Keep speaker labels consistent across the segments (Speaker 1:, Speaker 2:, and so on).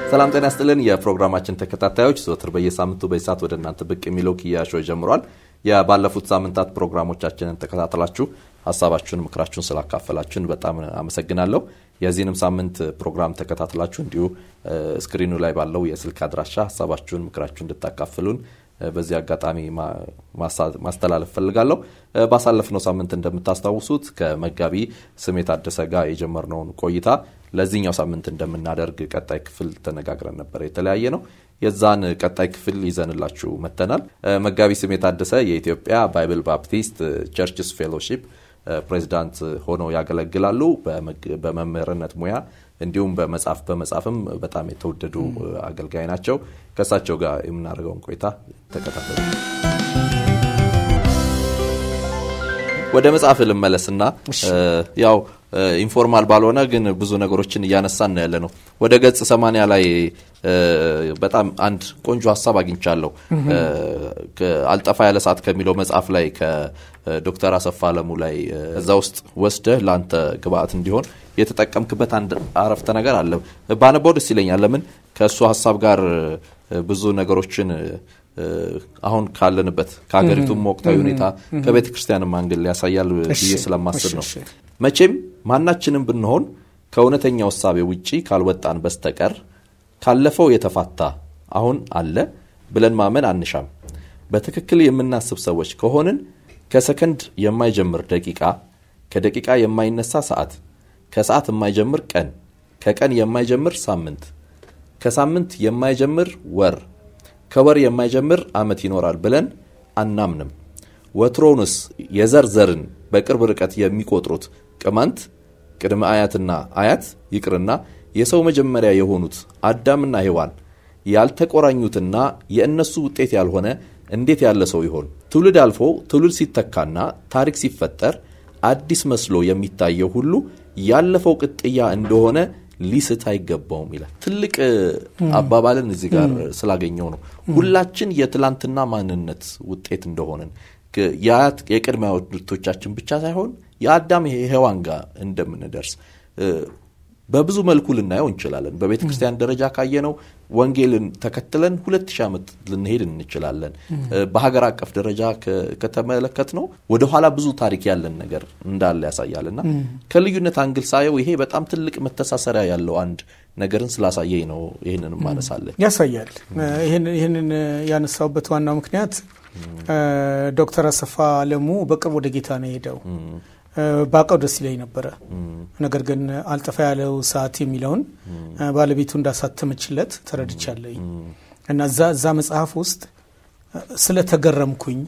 Speaker 1: ሰላም ጤና ስጥልን። የፕሮግራማችን ተከታታዮች ዘወትር በየሳምንቱ በሰዓት ወደ እናንተ ብቅ የሚለው ኪያሾ ጀምሯል። የባለፉት ሳምንታት ፕሮግራሞቻችንን ተከታተላችሁ ሀሳባችሁን፣ ምክራችሁን ስላካፈላችሁን በጣም አመሰግናለሁ። የዚህንም ሳምንት ፕሮግራም ተከታትላችሁ እንዲሁ ስክሪኑ ላይ ባለው የስልክ አድራሻ ሀሳባችሁን፣ ምክራችሁን እንድታካፍሉን በዚህ አጋጣሚ ማስተላለፍ ፈልጋለሁ። ባሳለፍነው ሳምንት እንደምታስታውሱት ከመጋቢ ስሜ ታደሰ ጋር የጀመርነውን ቆይታ ለዚህኛው ሳምንት እንደምናደርግ ቀጣይ ክፍል ተነጋግረን ነበር። የተለያየ ነው። የዛን ቀጣይ ክፍል ይዘንላችሁ መጥተናል። መጋቢ ስሜ ታደሰ የኢትዮጵያ ባይብል ባፕቲስት ቸርችስ ፌሎሺፕ ፕሬዚዳንት ሆነው ያገለግላሉ። በመምህርነት ሙያ እንዲሁም በመጽሐፍ በመጻፍም በጣም የተወደዱ አገልጋይ ናቸው። ከእሳቸው ጋር የምናደርገውን ቆይታ ተከታተሉ። ወደ መጽሐፍ ልመለስና ያው ኢንፎርማል ባልሆነ ግን ብዙ ነገሮችን እያነሳን ነው ያለ ነው። ወደ ገጽ ሰማንያ ላይ በጣም አንድ ቆንጆ ሀሳብ አግኝቻለሁ። አልጠፋ ያለ ሰዓት ከሚለው መጽሐፍ ላይ ከዶክተር አሰፋ አለሙ ላይ እዛ ውስጥ ወስደህ ለአንተ ግብአት እንዲሆን የተጠቀምክበት አንድ አረፍተ ነገር አለ። ባነበው ደስ ይለኛል። ለምን ከእሱ ሀሳብ ጋር ብዙ ነገሮችን አሁን ካለንበት ከሀገሪቱም ወቅታዊ ሁኔታ ከቤተ ክርስቲያንም አንግል ያሳያል ብዬ ስለማስብ ነው። መቼም ማናችንም ብንሆን ከእውነተኛው እሳቤ ውጪ ካልወጣን በስተቀር ካለፈው የተፋታ አሁን አለ ብለን ማመን አንሻም። በትክክል የምናስብ ሰዎች ከሆንን ከሰከንድ የማይጀምር ደቂቃ፣ ከደቂቃ የማይነሳ ሰዓት፣ ከሰዓት የማይጀምር ቀን፣ ከቀን የማይጀምር ሳምንት፣ ከሳምንት የማይጀምር ወር ከወር የማይጀምር ዓመት ይኖራል ብለን አናምንም። ወትሮውንስ የዘር ዘርን በቅርብ ርቀት የሚቆጥሩት ቅማንት ቅድመ አያትና አያት ይቅርና የሰው መጀመሪያ የሆኑት አዳምና ሔዋን ያልተቆራኙትና የእነሱ ውጤት ያልሆነ እንዴት ያለ ሰው ይሆን? ትውልድ አልፎ ትውልድ ሲተካና ታሪክ ሲፈጠር አዲስ መስሎ የሚታየው ሁሉ ያለፈው ቅጥያ እንደሆነ ሊስት አይገባውም ይላል። ትልቅ አባባልን እዚህ ጋር ስላገኘው ነው። ሁላችን የትላንትና ማንነት ውጤት እንደሆንን የአያት የቅድመ አያቶቻችን ብቻ ሳይሆን የአዳም ሔዋን ጋር እንደምንደርስ በብዙ መልኩ ልናየው እንችላለን። በቤተ ክርስቲያን ደረጃ ካየነው ወንጌልን ተከትለን ሁለት ሺህ ዓመት ልንሄድ እንችላለን። በሀገር አቀፍ ደረጃ ከተመለከት ነው ወደኋላ ብዙ ታሪክ ያለን ነገር እንዳለ ያሳያል እና ከልዩነት አንግል ሳየው ይሄ በጣም ትልቅ መተሳሰሪያ ያለው አንድ ነገርን ስላሳየኝ ነው ይህንን ማነሳለን።
Speaker 2: ያሳያል። ይህንን ያነሳውበት ዋናው ምክንያት ዶክተር አሰፋ አለሙ በቅርብ ወደ ጌታ ነው የሄደው ባቀው ደስ ይለኝ ነበረ። ነገር ግን አልጠፋ ያለው ሰዓት የሚለውን ባለቤቱ እንዳሳተመችለት ተረድቻለኝ እና እዛ እዛ መጽሐፍ ውስጥ ስለተገረምኩኝ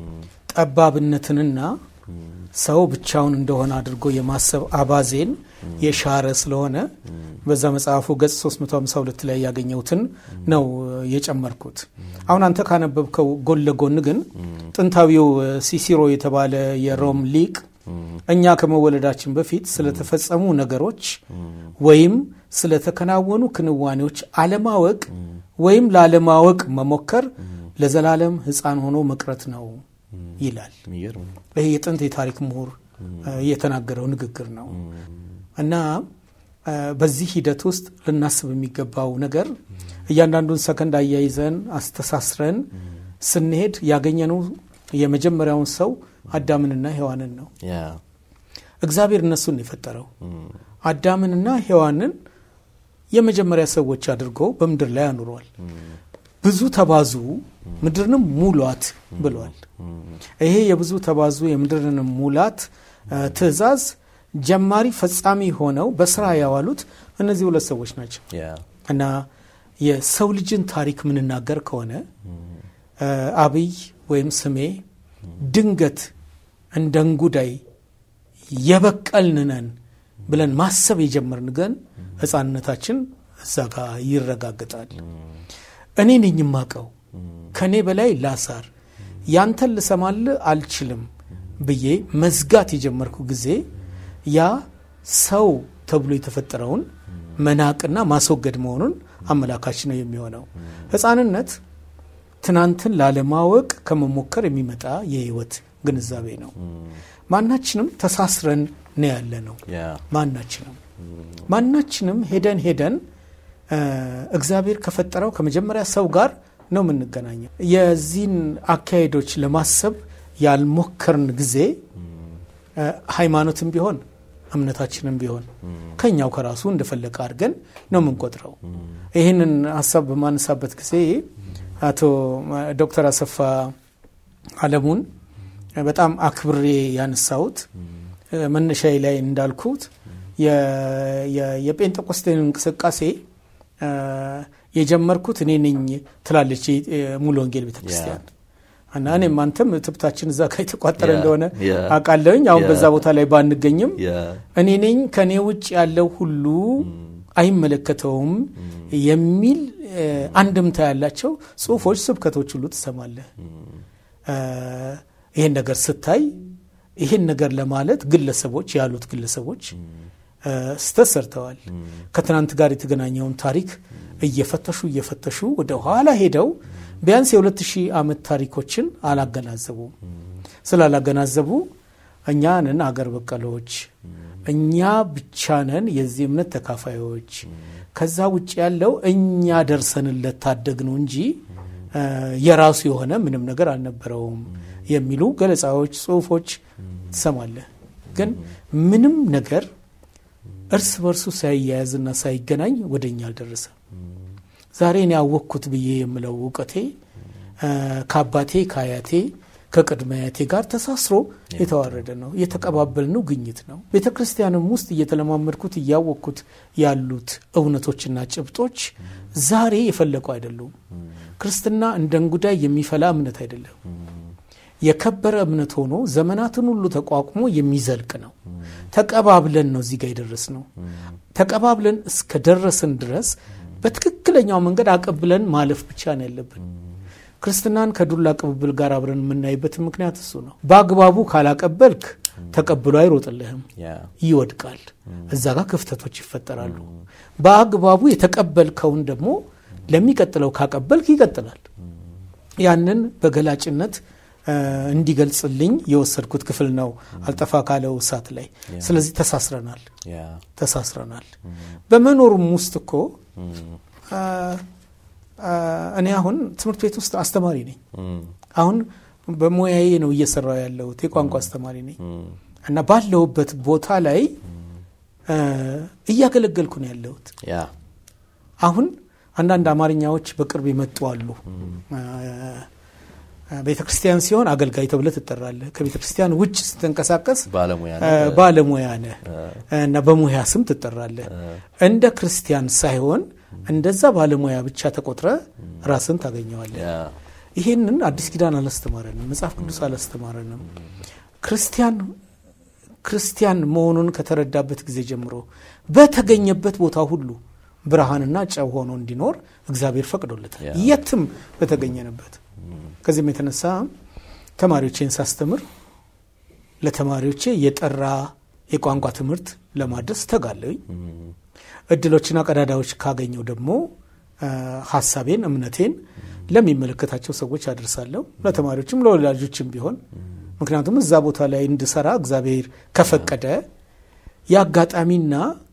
Speaker 2: ጠባብነትንና ሰው ብቻውን እንደሆነ አድርጎ የማሰብ አባዜን የሻረ ስለሆነ በዛ መጽሐፉ ገጽ 352 ላይ ያገኘሁትን ነው የጨመርኩት። አሁን አንተ ካነበብከው ጎን ለጎን ግን ጥንታዊው ሲሲሮ የተባለ የሮም ሊቅ እኛ ከመወለዳችን በፊት ስለተፈጸሙ ነገሮች ወይም ስለተከናወኑ ክንዋኔዎች አለማወቅ ወይም ላለማወቅ መሞከር ለዘላለም ሕፃን ሆኖ መቅረት ነው ይላል። ይህ የጥንት የታሪክ ምሁር የተናገረው ንግግር ነው እና በዚህ ሂደት ውስጥ ልናስብ የሚገባው ነገር እያንዳንዱን ሰከንድ አያይዘን አስተሳስረን ስንሄድ ያገኘነው የመጀመሪያውን ሰው አዳምንና ሔዋንን ነው። እግዚአብሔር እነሱን የፈጠረው አዳምንና ሔዋንን የመጀመሪያ ሰዎች አድርጎ በምድር ላይ አኑሯል። ብዙ ተባዙ ምድርንም ሙሏት ብሏል። ይሄ የብዙ ተባዙ የምድርንም ሙላት ትእዛዝ ጀማሪ ፈጻሚ ሆነው በስራ ያዋሉት እነዚህ ሁለት ሰዎች ናቸው እና የሰው ልጅን ታሪክ ምንናገር ከሆነ አብይ ወይም ስሜ ድንገት እንደ እንጉዳይ የበቀልንነን ብለን ማሰብ የጀመርን ግን ሕፃንነታችን እዛ ጋር ይረጋግጣል። እኔ ነኝ የማቀው ከእኔ በላይ ላሳር ያንተን ልሰማል አልችልም ብዬ መዝጋት የጀመርኩ ጊዜ ያ ሰው ተብሎ የተፈጠረውን መናቅና ማስወገድ መሆኑን አመላካች ነው የሚሆነው። ሕፃንነት ትናንትን ላለማወቅ ከመሞከር የሚመጣ የህይወት ግንዛቤ ነው። ማናችንም ተሳስረን ነው ያለ ነው። ማናችንም ማናችንም ሄደን ሄደን እግዚአብሔር ከፈጠረው ከመጀመሪያ ሰው ጋር ነው የምንገናኘው። የዚህን አካሄዶች ለማሰብ ያልሞከርን ጊዜ ሃይማኖትም ቢሆን እምነታችንም ቢሆን ከኛው ከራሱ እንደፈለቀ አድርገን ነው የምንቆጥረው። ይህንን ሀሳብ በማነሳበት ጊዜ አቶ ዶክተር አሰፋ አለሙን በጣም አክብሬ ያነሳሁት መነሻዬ ላይ እንዳልኩት የጴንጤቆስቴን እንቅስቃሴ የጀመርኩት እኔ ነኝ ትላለች ሙሉ ወንጌል ቤተ ክርስቲያን እና እኔም አንተም ትብታችን እዛ ጋር የተቋጠረ እንደሆነ አውቃለሁኝ። አሁን በዛ ቦታ ላይ ባንገኝም እኔ ነኝ ከእኔ ውጭ ያለው ሁሉ አይመለከተውም የሚል አንድምታ ያላቸው ጽሁፎች፣ ስብከቶች ሁሉ ትሰማለህ። ይህን ነገር ስታይ ይህን ነገር ለማለት ግለሰቦች ያሉት ግለሰቦች ስተት ሰርተዋል። ከትናንት ጋር የተገናኘውን ታሪክ እየፈተሹ እየፈተሹ ወደ ኋላ ሄደው ቢያንስ የሁለት ሺህ ዓመት ታሪኮችን አላገናዘቡም። ስላላገናዘቡ እኛ ነን አገር በቀሎች፣ እኛ ብቻ ነን የዚህ እምነት ተካፋዮች፣ ከዛ ውጭ ያለው እኛ ደርሰንለት ታደግ ነው እንጂ የራሱ የሆነ ምንም ነገር አልነበረውም የሚሉ ገለጻዎች፣ ጽሁፎች ትሰማለህ። ግን ምንም ነገር እርስ በርሱ ሳይያያዝና ሳይገናኝ ወደ እኛ አልደረሰም። ዛሬ እኔ ያወቅኩት ብዬ የምለው እውቀቴ ከአባቴ ከአያቴ ከቅድመ አያቴ ጋር ተሳስሮ የተዋረደ ነው። የተቀባበልነው ግኝት ነው። ቤተ ክርስቲያንም ውስጥ እየተለማመድኩት እያወቅኩት ያሉት እውነቶችና ጭብጦች ዛሬ የፈለቁ አይደሉም። ክርስትና እንደ እንጉዳይ የሚፈላ እምነት አይደለም። የከበረ እምነት ሆኖ ዘመናትን ሁሉ ተቋቁሞ የሚዘልቅ ነው። ተቀባብለን ነው እዚህ ጋር የደረስ ነው። ተቀባብለን እስከ ደረስን ድረስ በትክክለኛው መንገድ አቀብለን ማለፍ ብቻ ነው ያለብን። ክርስትናን ከዱላ ቅብብል ጋር አብረን የምናይበት ምክንያት እሱ ነው። በአግባቡ ካላቀበልክ ተቀብሎ አይሮጥልህም፣ ይወድቃል። እዛ ጋር ክፍተቶች ይፈጠራሉ። በአግባቡ የተቀበልከውን ደግሞ ለሚቀጥለው ካቀበልክ ይቀጥላል። ያንን በገላጭነት እንዲገልጽልኝ የወሰድኩት ክፍል ነው አልጠፋ ካለው እሳት ላይ። ስለዚህ ተሳስረናል ተሳስረናል። በመኖሩም ውስጥ እኮ እኔ አሁን ትምህርት ቤት ውስጥ አስተማሪ ነኝ። አሁን በሙያዬ ነው እየሰራው ያለሁት የቋንቋ አስተማሪ ነኝ እና ባለሁበት ቦታ ላይ እያገለገልኩ ነው ያለሁት። አሁን አንዳንድ አማርኛዎች በቅርብ የመጡ አሉ። ቤተ ክርስቲያን ሲሆን አገልጋይ ተብለህ ትጠራለህ። ከቤተ ክርስቲያን ውጭ ስትንቀሳቀስ ባለሙያ ነህ እና በሙያ ስም ትጠራለህ። እንደ ክርስቲያን ሳይሆን እንደዛ ባለሙያ ብቻ ተቆጥረ ራስን ታገኘዋለህ። ይህንን አዲስ ኪዳን አላስተማረንም፣ መጽሐፍ ቅዱስ አላስተማረንም። ክርስቲያን ክርስቲያን መሆኑን ከተረዳበት ጊዜ ጀምሮ በተገኘበት ቦታ ሁሉ ብርሃንና ጨው ሆኖ እንዲኖር እግዚአብሔር ፈቅዶለታል፣ የትም በተገኘንበት። ከዚህም የተነሳ ተማሪዎቼን ሳስተምር ለተማሪዎቼ የጠራ የቋንቋ ትምህርት ለማድረስ ተጋለኝ። እድሎችና ቀዳዳዎች ካገኘው ደግሞ ሀሳቤን፣ እምነቴን ለሚመለከታቸው ሰዎች አደርሳለሁ። ለተማሪዎችም ለወላጆችም ቢሆን ምክንያቱም እዛ ቦታ ላይ እንድሰራ እግዚአብሔር ከፈቀደ የአጋጣሚና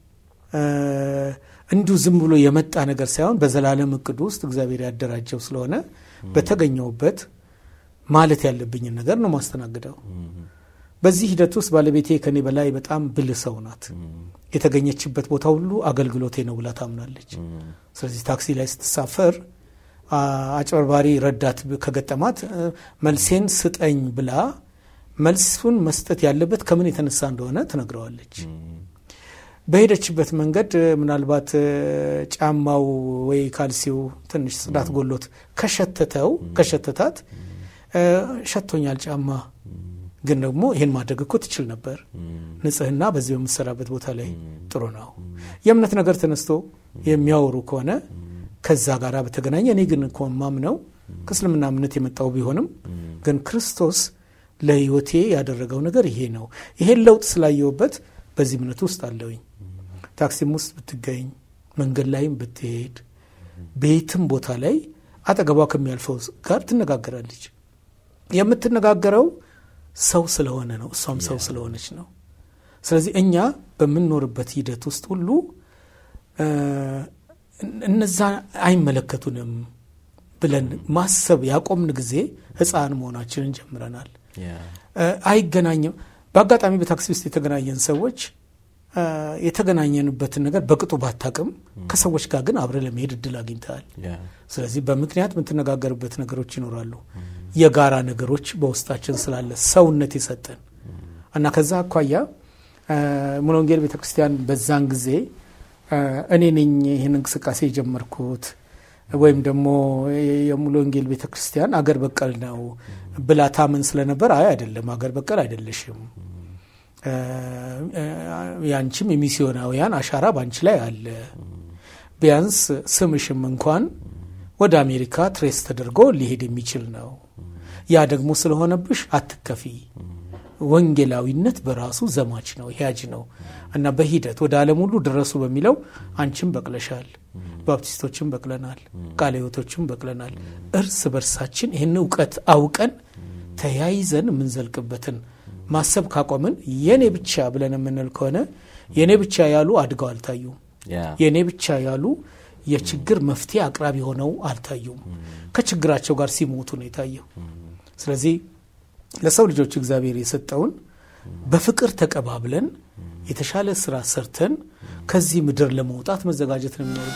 Speaker 2: እንዲሁ ዝም ብሎ የመጣ ነገር ሳይሆን በዘላለም እቅዱ ውስጥ እግዚአብሔር ያደራጀው ስለሆነ በተገኘውበት ማለት ያለብኝን ነገር ነው ማስተናግደው። በዚህ ሂደት ውስጥ ባለቤቴ ከኔ በላይ በጣም ብልህ ሰው ናት። የተገኘችበት ቦታ ሁሉ አገልግሎቴ ነው ብላ ታምናለች። ስለዚህ ታክሲ ላይ ስትሳፈር አጭበርባሪ ረዳት ከገጠማት መልሴን ስጠኝ ብላ መልሱን መስጠት ያለበት ከምን የተነሳ እንደሆነ ትነግረዋለች። በሄደችበት መንገድ ምናልባት ጫማው ወይ ካልሲው ትንሽ ጽዳት ጎሎት ከሸተተው ከሸተታት ሸቶኛል ጫማ ግን ደግሞ ይህን ማድረግ እኮ ትችል ነበር። ንጽህና በዚህ በምትሰራበት ቦታ ላይ ጥሩ ነው። የእምነት ነገር ተነስቶ የሚያወሩ ከሆነ ከዛ ጋር በተገናኘ እኔ ግን እኮ ማምነው ከእስልምና እምነት የመጣው ቢሆንም ግን ክርስቶስ ለሕይወቴ ያደረገው ነገር ይሄ ነው። ይሄን ለውጥ ስላየውበት በዚህ እምነት ውስጥ አለውኝ። ታክሲም ውስጥ ብትገኝ፣ መንገድ ላይም ብትሄድ፣ ቤትም ቦታ ላይ አጠገቧ ከሚያልፈው ጋር ትነጋገራለች። የምትነጋገረው ሰው ስለሆነ ነው። እሷም ሰው ስለሆነች ነው። ስለዚህ እኛ በምንኖርበት ሂደት ውስጥ ሁሉ እነዛ አይመለከቱንም ብለን ማሰብ ያቆምን ጊዜ ሕፃን መሆናችንን ጀምረናል። አይገናኝም። በአጋጣሚ በታክሲ ውስጥ የተገናኘን ሰዎች የተገናኘንበትን ነገር በቅጡ ባታቅም ከሰዎች ጋር ግን አብረ ለመሄድ እድል አግኝተሃል። ስለዚህ በምክንያት የምትነጋገርበት ነገሮች ይኖራሉ። የጋራ ነገሮች በውስጣችን ስላለ ሰውነት የሰጠን እና ከዛ አኳያ ሙሉ ወንጌል ቤተ ክርስቲያን በዛን ጊዜ እኔ ነኝ ይህን እንቅስቃሴ የጀመርኩት ወይም ደግሞ የሙሉ ወንጌል ቤተ ክርስቲያን አገር በቀል ነው ብላ ታምን ስለነበር አይ አይደለም፣ አገር በቀል አይደለሽም ያንቺም የሚስዮናውያን አሻራ በአንቺ ላይ አለ። ቢያንስ ስምሽም እንኳን ወደ አሜሪካ ትሬስ ተደርጎ ሊሄድ የሚችል ነው። ያ ደግሞ ስለሆነብሽ አትከፊ። ወንጌላዊነት በራሱ ዘማች ነው፣ ያጅ ነው እና በሂደት ወደ ዓለም ሁሉ ድረሱ በሚለው አንቺም በቅለሻል፣ ባፕቲስቶችም በቅለናል፣ ቃለ ሕይወቶችም በቅለናል። እርስ በርሳችን ይህን እውቀት አውቀን ተያይዘን የምንዘልቅበትን ማሰብ ካቆምን የኔ ብቻ ብለን የምንል ከሆነ የኔ ብቻ ያሉ አድገው አልታዩም። የኔ ብቻ ያሉ የችግር መፍትሄ አቅራቢ ሆነው አልታዩም። ከችግራቸው ጋር ሲሞቱ ነው የታየው። ስለዚህ ለሰው ልጆች እግዚአብሔር የሰጠውን በፍቅር ተቀባብለን የተሻለ ስራ ሰርተን ከዚህ ምድር ለመውጣት መዘጋጀት ነው የሚኖሩ።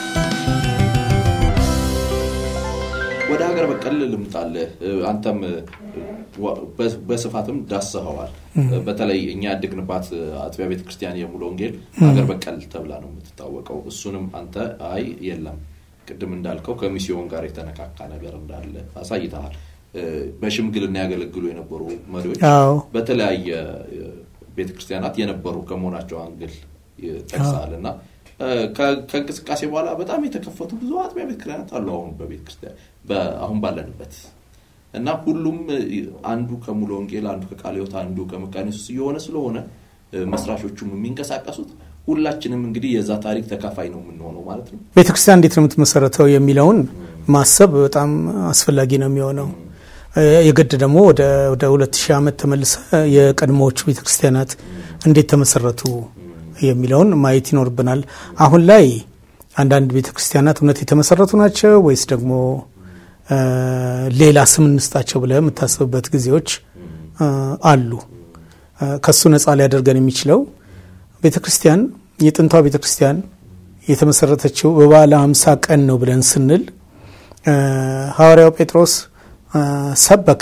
Speaker 1: ወደ ሀገር በቀል ልምጣልህ። አንተም በስፋትም ዳስኸዋል። በተለይ እኛ ያደግንባት አጥቢያ ቤተ ክርስቲያን የሙሉ ወንጌል ሀገር በቀል ተብላ ነው የምትታወቀው። እሱንም አንተ አይ የለም ቅድም እንዳልከው ከሚስዮን ጋር የተነካካ ነገር እንዳለ አሳይተሃል። በሽምግልና ያገለግሉ የነበሩ መሪዎች በተለያየ ቤተ ክርስቲያናት የነበሩ ከመሆናቸው አንግል ጠቅሰሃል እና ከእንቅስቃሴ በኋላ በጣም የተከፈቱ ብዙ አጥቢያ ቤተ ክርስቲያናት አሉ። አሁን በቤተ ክርስቲያን አሁን ባለንበት እና ሁሉም አንዱ ከሙሉ ወንጌል አንዱ ከቃለ ሕይወት አንዱ ከመካነ ኢየሱስ እየሆነ ስለሆነ መስራቾቹም የሚንቀሳቀሱት ሁላችንም እንግዲህ የዛ ታሪክ ተካፋይ ነው የምንሆነው ማለት ነው።
Speaker 2: ቤተ ክርስቲያን እንዴት ነው የምትመሰረተው የሚለውን ማሰብ በጣም አስፈላጊ ነው የሚሆነው። የግድ ደግሞ ወደ ሁለት ሺህ ዓመት ተመልሰ የቀድሞዎቹ ቤተ ክርስቲያናት እንዴት ተመሰረቱ የሚለውን ማየት ይኖርብናል። አሁን ላይ አንዳንድ ቤተ ክርስቲያናት እውነት የተመሰረቱ ናቸው ወይስ ደግሞ ሌላ ስም እንስጣቸው ብለህ የምታስብበት ጊዜዎች አሉ። ከሱ ነፃ ሊያደርገን የሚችለው ቤተ ክርስቲያን የጥንቷ ቤተ ክርስቲያን የተመሰረተችው በበዓለ ሃምሳ ቀን ነው ብለን ስንል ሐዋርያው ጴጥሮስ ሰበከ።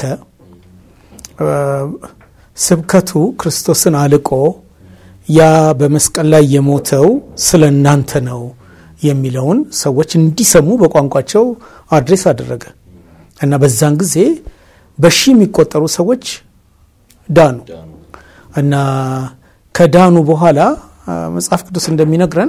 Speaker 2: ስብከቱ ክርስቶስን አልቆ ያ በመስቀል ላይ የሞተው ስለ እናንተ ነው የሚለውን ሰዎች እንዲሰሙ በቋንቋቸው አድሬስ አደረገ እና በዛን ጊዜ በሺ የሚቆጠሩ ሰዎች ዳኑ እና ከዳኑ በኋላ መጽሐፍ ቅዱስ እንደሚነግረን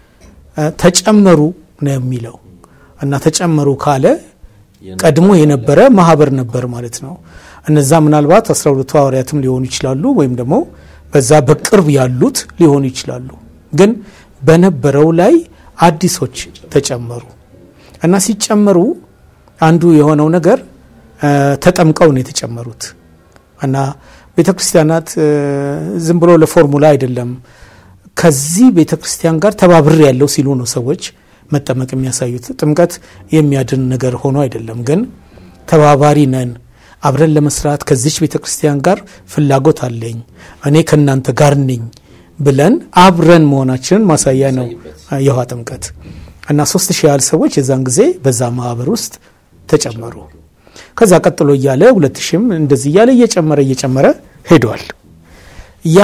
Speaker 2: ተጨመሩ ነው የሚለው እና ተጨመሩ ካለ ቀድሞ የነበረ ማህበር ነበር ማለት ነው። እነዛ ምናልባት አስራ ሁለቱ ሐዋርያትም ሊሆኑ ይችላሉ ወይም ደግሞ በዛ በቅርብ ያሉት ሊሆኑ ይችላሉ። ግን በነበረው ላይ አዲሶች ተጨመሩ እና ሲጨመሩ አንዱ የሆነው ነገር ተጠምቀው ነው የተጨመሩት እና ቤተ ክርስቲያናት ዝም ብሎ ለፎርሙላ አይደለም ከዚህ ቤተ ክርስቲያን ጋር ተባብር ያለው ሲሉ ነው ሰዎች መጠመቅ የሚያሳዩት። ጥምቀት የሚያድን ነገር ሆኖ አይደለም፣ ግን ተባባሪ ነን አብረን ለመስራት ከዚች ቤተ ክርስቲያን ጋር ፍላጎት አለኝ እኔ ከእናንተ ጋር ነኝ ብለን አብረን መሆናችንን ማሳያ ነው የውሃ ጥምቀት እና ሶስት ሺህ ያህል ሰዎች የዛን ጊዜ በዛ ማህበር ውስጥ ተጨመሩ። ከዛ ቀጥሎ እያለ ሁለት ሺህም እንደዚህ እያለ እየጨመረ እየጨመረ ሄዷል። ያ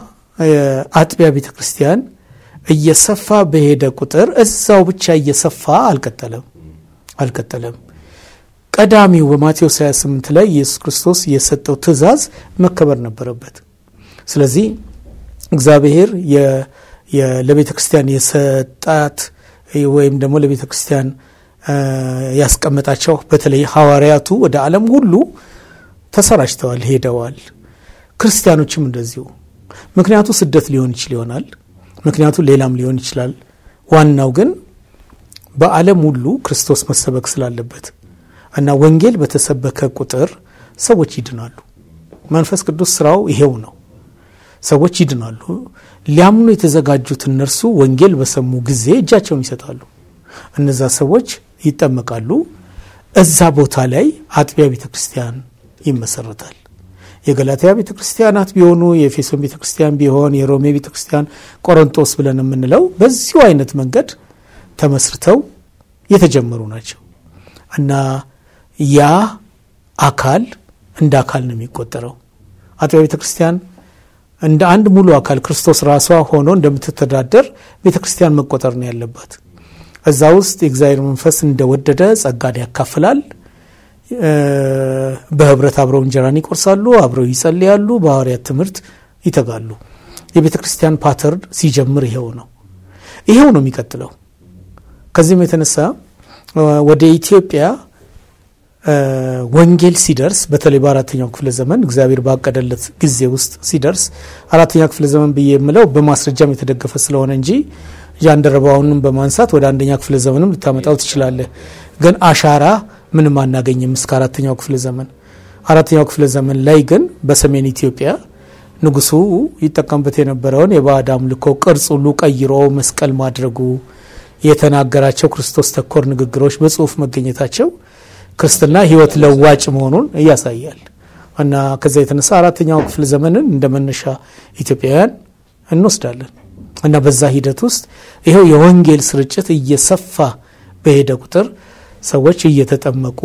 Speaker 2: አጥቢያ ቤተ ክርስቲያን እየሰፋ በሄደ ቁጥር እዛው ብቻ እየሰፋ አልቀጠለም አልቀጠለም። ቀዳሚው በማቴዎስ 28 ላይ ኢየሱስ ክርስቶስ የሰጠው ትእዛዝ መከበር ነበረበት። ስለዚህ እግዚአብሔር ለቤተ ክርስቲያን የሰጣት ወይም ደግሞ ለቤተ ክርስቲያን ያስቀመጣቸው በተለይ ሐዋርያቱ ወደ ዓለም ሁሉ ተሰራጭተዋል፣ ሄደዋል። ክርስቲያኖችም እንደዚሁ። ምክንያቱ ስደት ሊሆን ይችል ይሆናል፣ ምክንያቱ ሌላም ሊሆን ይችላል። ዋናው ግን በዓለም ሁሉ ክርስቶስ መሰበክ ስላለበት እና ወንጌል በተሰበከ ቁጥር ሰዎች ይድናሉ። መንፈስ ቅዱስ ስራው ይሄው ነው። ሰዎች ይድናሉ። ሊያምኑ የተዘጋጁት እነርሱ ወንጌል በሰሙ ጊዜ እጃቸውን ይሰጣሉ። እነዛ ሰዎች ይጠመቃሉ። እዛ ቦታ ላይ አጥቢያ ቤተ ክርስቲያን ይመሰረታል። የገላትያ ቤተ ክርስቲያናት ቢሆኑ የኤፌሶን ቤተ ክርስቲያን ቢሆን የሮሜ ቤተ ክርስቲያን ቆሮንጦስ ብለን የምንለው በዚሁ አይነት መንገድ ተመስርተው የተጀመሩ ናቸው እና ያ አካል እንደ አካል ነው የሚቆጠረው። አጥቢያ ቤተ ክርስቲያን እንደ አንድ ሙሉ አካል ክርስቶስ ራሷ ሆኖ እንደምትተዳደር ቤተ ክርስቲያን መቆጠር ነው ያለባት። እዛ ውስጥ የእግዚአብሔር መንፈስ እንደወደደ ጸጋን ያካፍላል። በህብረት አብረው እንጀራን ይቆርሳሉ፣ አብረው ይጸልያሉ፣ በሐዋርያት ትምህርት ይተጋሉ። የቤተ ክርስቲያን ፓተርን ሲጀምር ይሄው ነው ይሄው ነው የሚቀጥለው። ከዚህም የተነሳ ወደ ኢትዮጵያ ወንጌል ሲደርስ በተለይ በአራተኛው ክፍለ ዘመን እግዚአብሔር ባቀደለት ጊዜ ውስጥ ሲደርስ አራተኛ ክፍለ ዘመን ብዬ የምለው በማስረጃም የተደገፈ ስለሆነ እንጂ ጃንደረባውንም በማንሳት ወደ አንደኛ ክፍለ ዘመንም ልታመጣው ትችላለህ። ግን አሻራ ምንም አናገኝም እስከ አራተኛው ክፍለ ዘመን። አራተኛው ክፍለ ዘመን ላይ ግን በሰሜን ኢትዮጵያ ንጉሱ ይጠቀምበት የነበረውን የባዕድ አምልኮ ቅርጽ ሁሉ ቀይሮ መስቀል ማድረጉ የተናገራቸው ክርስቶስ ተኮር ንግግሮች በጽሁፍ መገኘታቸው ክርስትና ሕይወት ለዋጭ መሆኑን ያሳያል። እና ከዛ የተነሳ አራተኛው ክፍለ ዘመንን እንደ መነሻ ኢትዮጵያውያን እንወስዳለን። እና በዛ ሂደት ውስጥ ይኸው የወንጌል ስርጭት እየሰፋ በሄደ ቁጥር ሰዎች እየተጠመቁ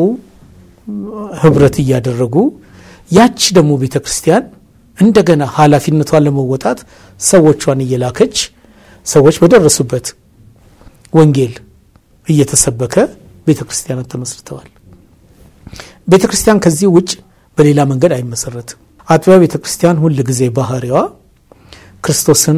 Speaker 2: ህብረት እያደረጉ ያቺ ደግሞ ቤተ ክርስቲያን እንደገና ኃላፊነቷን ለመወጣት ሰዎቿን እየላከች ሰዎች በደረሱበት ወንጌል እየተሰበከ ቤተ ክርስቲያናት ተመስርተዋል። ቤተ ክርስቲያን ከዚህ ውጭ በሌላ መንገድ አይመሰረትም። አጥቢያ ቤተ ክርስቲያን ሁል ጊዜ ባህሪዋ ክርስቶስን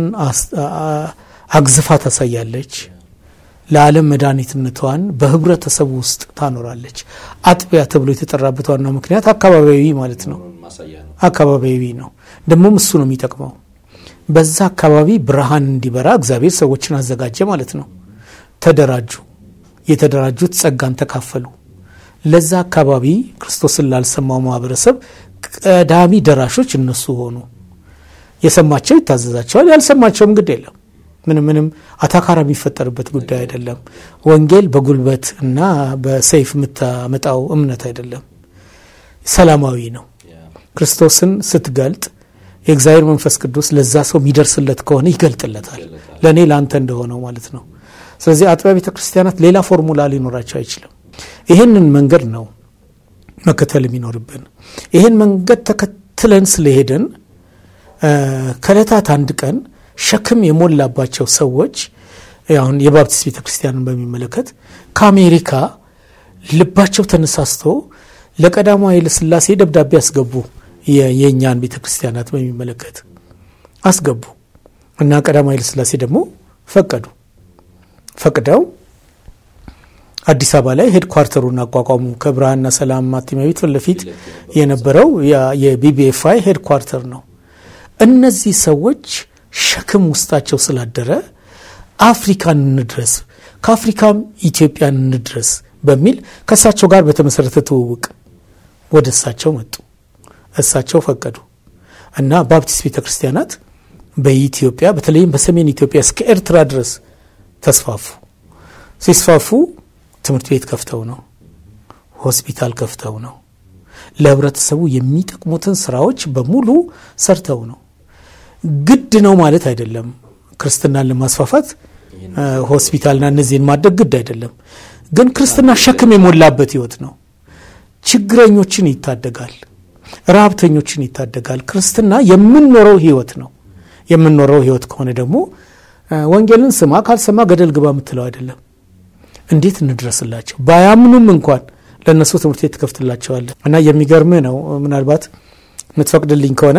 Speaker 2: አግዝፋ ታሳያለች። ለዓለም መድኃኒትነቷን በህብረተሰቡ ውስጥ ታኖራለች። አጥቢያ ተብሎ የተጠራበት ዋናው ምክንያት አካባቢያዊ ማለት ነው። አካባቢያዊ ነው፣ ደግሞም እሱ ነው የሚጠቅመው። በዛ አካባቢ ብርሃን እንዲበራ እግዚአብሔር ሰዎችን አዘጋጀ ማለት ነው። ተደራጁ። የተደራጁት ጸጋን ተካፈሉ። ለዛ አካባቢ ክርስቶስን ላልሰማው ማህበረሰብ ቀዳሚ ደራሾች እነሱ ሆኑ። የሰማቸው ይታዘዛቸዋል፣ ያልሰማቸውም ግድ የለም። ምንም ምንም አታካራ የሚፈጠርበት ጉዳይ አይደለም። ወንጌል በጉልበት እና በሰይፍ የምታመጣው እምነት አይደለም፣ ሰላማዊ ነው። ክርስቶስን ስትገልጥ የእግዚአብሔር መንፈስ ቅዱስ ለዛ ሰው የሚደርስለት ከሆነ ይገልጥለታል፣ ለእኔ ለአንተ እንደሆነው ማለት ነው። ስለዚህ አጥቢያ ቤተ ክርስቲያናት ሌላ ፎርሙላ ሊኖራቸው አይችልም። ይህንን መንገድ ነው መከተል የሚኖርብን። ይህን መንገድ ተከትለን ስለሄድን ከእለታት አንድ ቀን ሸክም የሞላባቸው ሰዎች አሁን የባፕቲስት ቤተ ክርስቲያንን በሚመለከት ከአሜሪካ ልባቸው ተነሳስቶ ለቀዳማዊ ኃይለ ሥላሴ ደብዳቤ አስገቡ። የእኛን ቤተ ክርስቲያናት በሚመለከት አስገቡ እና ቀዳማዊ ኃይለ ሥላሴ ደግሞ ፈቀዱ። ፈቅደው አዲስ አበባ ላይ ሄድኳርተሩን አቋቋሙ። ከብርሃንና ሰላም ማተሚያ ቤት ፊት ለፊት የነበረው የቢቢኤፍአይ ሄድኳርተር ነው። እነዚህ ሰዎች ሸክም ውስጣቸው ስላደረ አፍሪካን እንድረስ ከአፍሪካም ኢትዮጵያን እንድረስ በሚል ከእሳቸው ጋር በተመሰረተ ትውውቅ ወደ እሳቸው መጡ። እሳቸው ፈቀዱ እና ባፕቲስት ቤተ ክርስቲያናት በኢትዮጵያ በተለይም በሰሜን ኢትዮጵያ እስከ ኤርትራ ድረስ ተስፋፉ። ሲስፋፉ ትምህርት ቤት ከፍተው ነው፣ ሆስፒታል ከፍተው ነው፣ ለህብረተሰቡ የሚጠቅሙትን ስራዎች በሙሉ ሰርተው ነው። ግድ ነው ማለት አይደለም። ክርስትናን ለማስፋፋት ሆስፒታልና እነዚህን ማድረግ ግድ አይደለም። ግን ክርስትና ሸክም የሞላበት ህይወት ነው። ችግረኞችን ይታደጋል፣ ረሀብተኞችን ይታደጋል። ክርስትና የምንኖረው ህይወት ነው። የምንኖረው ህይወት ከሆነ ደግሞ ወንጌልን ስማ ካልሰማ ገደል ግባ የምትለው አይደለም። እንዴት እንድረስላቸው? ባያምኑም እንኳን ለእነሱ ትምህርት ቤት ትከፍትላቸዋለን። እና የሚገርምህ ነው ምናልባት የምትፈቅድልኝ ከሆነ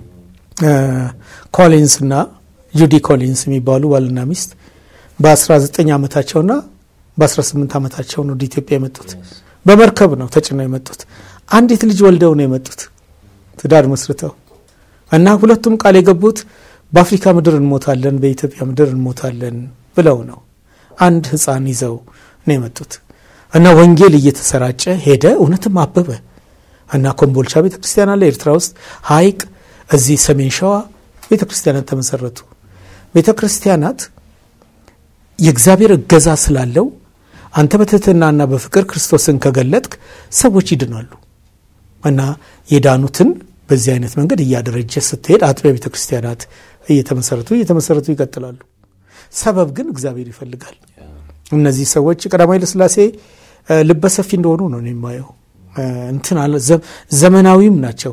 Speaker 2: ኮሊንስ እና ጁዲ ኮሊንስ የሚባሉ ባልና ሚስት በ19 ዓመታቸውና በ18 ዓመታቸው ነው ወደ ኢትዮጵያ የመጡት። በመርከብ ነው ተጭነው የመጡት። አንዲት ልጅ ወልደው ነው የመጡት ትዳር መስርተው እና ሁለቱም ቃል የገቡት በአፍሪካ ምድር እንሞታለን፣ በኢትዮጵያ ምድር እንሞታለን ብለው ነው። አንድ ሕፃን ይዘው ነው የመጡት እና ወንጌል እየተሰራጨ ሄደ። እውነትም አበበ እና ኮምቦልቻ ቤተ ክርስቲያን አለ ኤርትራ ውስጥ ሀይቅ እዚህ ሰሜን ሸዋ ቤተ ክርስቲያናት ተመሰረቱ። ቤተ ክርስቲያናት የእግዚአብሔር እገዛ ስላለው አንተ በትህትናና በፍቅር ክርስቶስን ከገለጥክ ሰዎች ይድናሉ እና የዳኑትን በዚህ አይነት መንገድ እያደረጀ ስትሄድ አጥቢያ ቤተ ክርስቲያናት እየተመሰረቱ እየተመሰረቱ ይቀጥላሉ። ሰበብ ግን እግዚአብሔር ይፈልጋል። እነዚህ ሰዎች ቀዳማዊ ኃይለሥላሴ ልበሰፊ እንደሆኑ ነው የማየው። እንትን አለ ዘመናዊም ናቸው።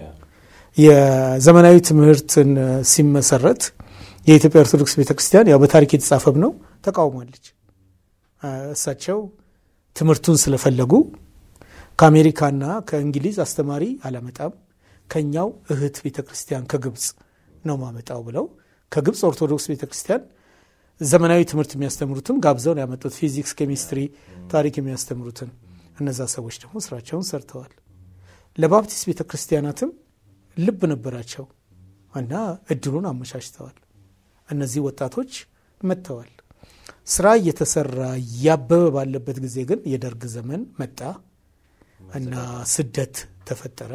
Speaker 2: የዘመናዊ ትምህርትን ሲመሰረት የኢትዮጵያ ኦርቶዶክስ ቤተ ክርስቲያን ያው በታሪክ የተጻፈም ነው ተቃውሟለች። እሳቸው ትምህርቱን ስለፈለጉ ከአሜሪካና ከእንግሊዝ አስተማሪ አላመጣም ከኛው እህት ቤተ ክርስቲያን ከግብፅ ነው ማመጣው ብለው ከግብፅ ኦርቶዶክስ ቤተ ክርስቲያን ዘመናዊ ትምህርት የሚያስተምሩትን ጋብዘው ነው ያመጡት። ፊዚክስ፣ ኬሚስትሪ፣ ታሪክ የሚያስተምሩትን እነዛ ሰዎች ደግሞ ስራቸውን ሰርተዋል። ለባፕቲስት ቤተ ክርስቲያናትም ልብ ነበራቸው እና እድሉን አመቻችተዋል። እነዚህ ወጣቶች መጥተዋል። ስራ እየተሰራ እያበበ ባለበት ጊዜ ግን የደርግ ዘመን መጣ እና ስደት ተፈጠረ።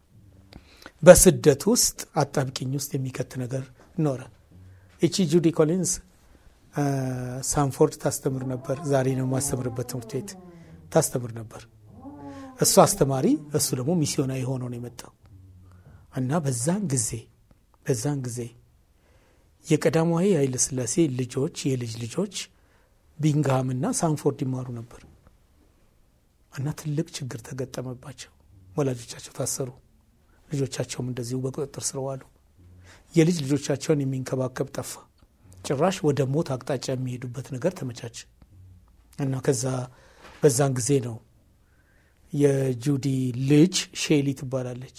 Speaker 2: በስደት ውስጥ አጣብቂኝ ውስጥ የሚከት ነገር ኖረ። እቺ ጁዲ ኮሊንስ ሳንፎርድ ታስተምር ነበር። ዛሬ ነው የማስተምርበት ትምህርት ቤት ታስተምር ነበር። እሱ አስተማሪ፣ እሱ ደግሞ ሚስዮናዊ ሆኖ ነው የመጣው እና በዛን ጊዜ በዛን ጊዜ የቀዳማዊ ኃይለ ሥላሴ ልጆች የልጅ ልጆች ቢንግሃምና ሳንፎርድ ይማሩ ነበር እና ትልቅ ችግር ተገጠመባቸው። ወላጆቻቸው ታሰሩ። ልጆቻቸውም እንደዚሁ በቁጥጥር ስር ዋሉ። የልጅ ልጆቻቸውን የሚንከባከብ ጠፋ። ጭራሽ ወደ ሞት አቅጣጫ የሚሄዱበት ነገር ተመቻቸ እና ከዛ በዛን ጊዜ ነው የጁዲ ልጅ ሼሊ ትባላለች።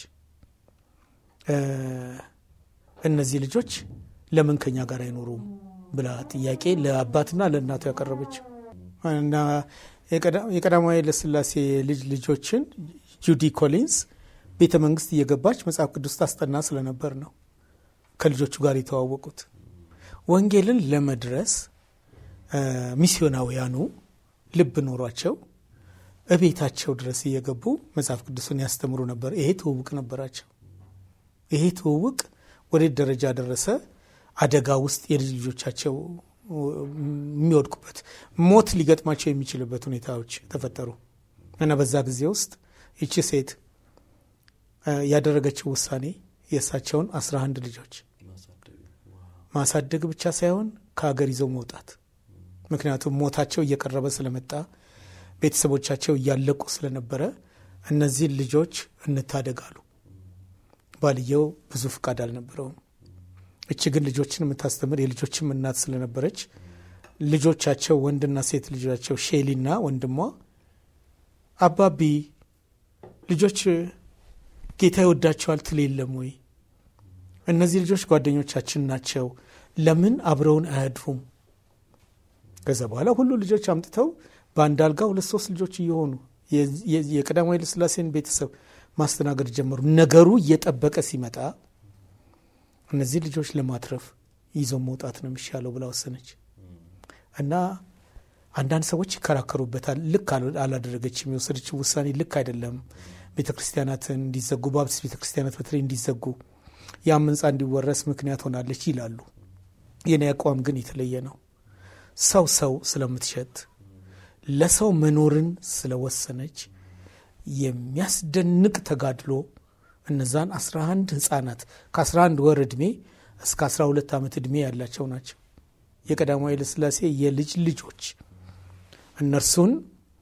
Speaker 2: እነዚህ ልጆች ለምን ከኛ ጋር አይኖሩም ብላ ጥያቄ ለአባትና ለእናቱ ያቀረበች እና የቀዳማዊ ኃይለሥላሴ ልጅ ልጆችን ጁዲ ኮሊንስ ቤተ መንግስት እየገባች መጽሐፍ ቅዱስ ታስጠና ስለነበር ነው ከልጆቹ ጋር የተዋወቁት። ወንጌልን ለመድረስ ሚስዮናውያኑ ልብ ኖሯቸው እቤታቸው ድረስ እየገቡ መጽሐፍ ቅዱስን ያስተምሩ ነበር። ይሄ ትውውቅ ነበራቸው። ይሄ ትውውቅ ወዴት ደረጃ ደረሰ? አደጋ ውስጥ የልጅ ልጆቻቸው የሚወድቁበት ሞት ሊገጥማቸው የሚችልበት ሁኔታዎች ተፈጠሩ እና በዛ ጊዜ ውስጥ ይቺ ሴት ያደረገችው ውሳኔ የእሳቸውን አስራ አንድ ልጆች ማሳደግ ብቻ ሳይሆን ከሀገር ይዘው መውጣት። ምክንያቱም ሞታቸው እየቀረበ ስለመጣ ቤተሰቦቻቸው እያለቁ ስለነበረ እነዚህን ልጆች እንታደጋሉ። ባልየው ብዙ ፍቃድ አልነበረውም። እች ግን ልጆችን የምታስተምር የልጆችም እናት ስለነበረች ልጆቻቸው ወንድና ሴት ልጆቻቸው ሼሊና ወንድሟ አባቢ ልጆች ጌታ ይወዳቸዋል ትል የለም ወይ? እነዚህ ልጆች ጓደኞቻችን ናቸው፣ ለምን አብረውን አያድሩም? ከዛ በኋላ ሁሉ ልጆች አምጥተው በአንድ አልጋ ሁለት ሶስት ልጆች እየሆኑ የቀዳማዊ ኃይለ ሥላሴን ቤተሰብ ማስተናገድ ጀመሩ። ነገሩ እየጠበቀ ሲመጣ እነዚህ ልጆች ለማትረፍ ይዞ መውጣት ነው የሚሻለው ብላ ወሰነች እና አንዳንድ ሰዎች ይከራከሩበታል። ልክ አላደረገችም። የወሰደችው ውሳኔ ልክ አይደለም። ቤተ ክርስቲያናትን እንዲዘጉ ባፕቲስት ቤተ ክርስቲያናት በተለይ እንዲዘጉ ያም ሕንፃ እንዲወረስ ምክንያት ሆናለች ይላሉ። የኔ አቋም ግን የተለየ ነው። ሰው ሰው ስለምትሸት ለሰው መኖርን ስለወሰነች የሚያስደንቅ ተጋድሎ እነዛን 11 ህጻናት ከ11 ወር ዕድሜ እስከ 12 ዓመት ዕድሜ ያላቸው ናቸው። የቀዳማዊ ኃይለሥላሴ የልጅ ልጆች እነርሱን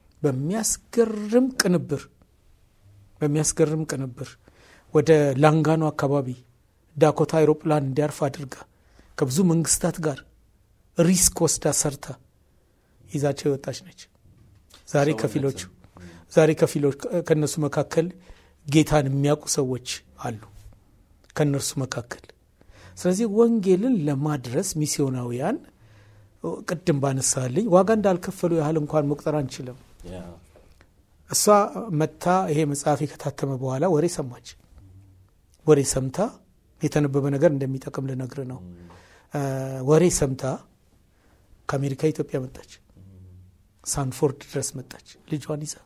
Speaker 2: በሚያስገርም ቅንብር በሚያስገርም ቅንብር ወደ ላንጋኖ አካባቢ ዳኮታ አይሮፕላን እንዲያርፍ አድርጋ ከብዙ መንግስታት ጋር ሪስክ ወስዳ ሰርታ ይዛቸው የወጣች ነች። ዛሬ ከፊሎቹ ዛሬ ከፊሎች ከእነሱ መካከል ጌታን የሚያውቁ ሰዎች አሉ ከእነርሱ መካከል። ስለዚህ ወንጌልን ለማድረስ ሚስዮናውያን ቅድም ባነሳልኝ ዋጋ እንዳልከፈሉ ያህል እንኳን መቁጠር አንችልም። እሷ መታ ይሄ መጽሐፍ ከታተመ በኋላ ወሬ ሰማች። ወሬ ሰምታ የተነበበ ነገር እንደሚጠቅም ልነግር ነው። ወሬ ሰምታ ከአሜሪካ ኢትዮጵያ መጣች። ሳንፎርድ ድረስ መጣች ልጇን ይዛ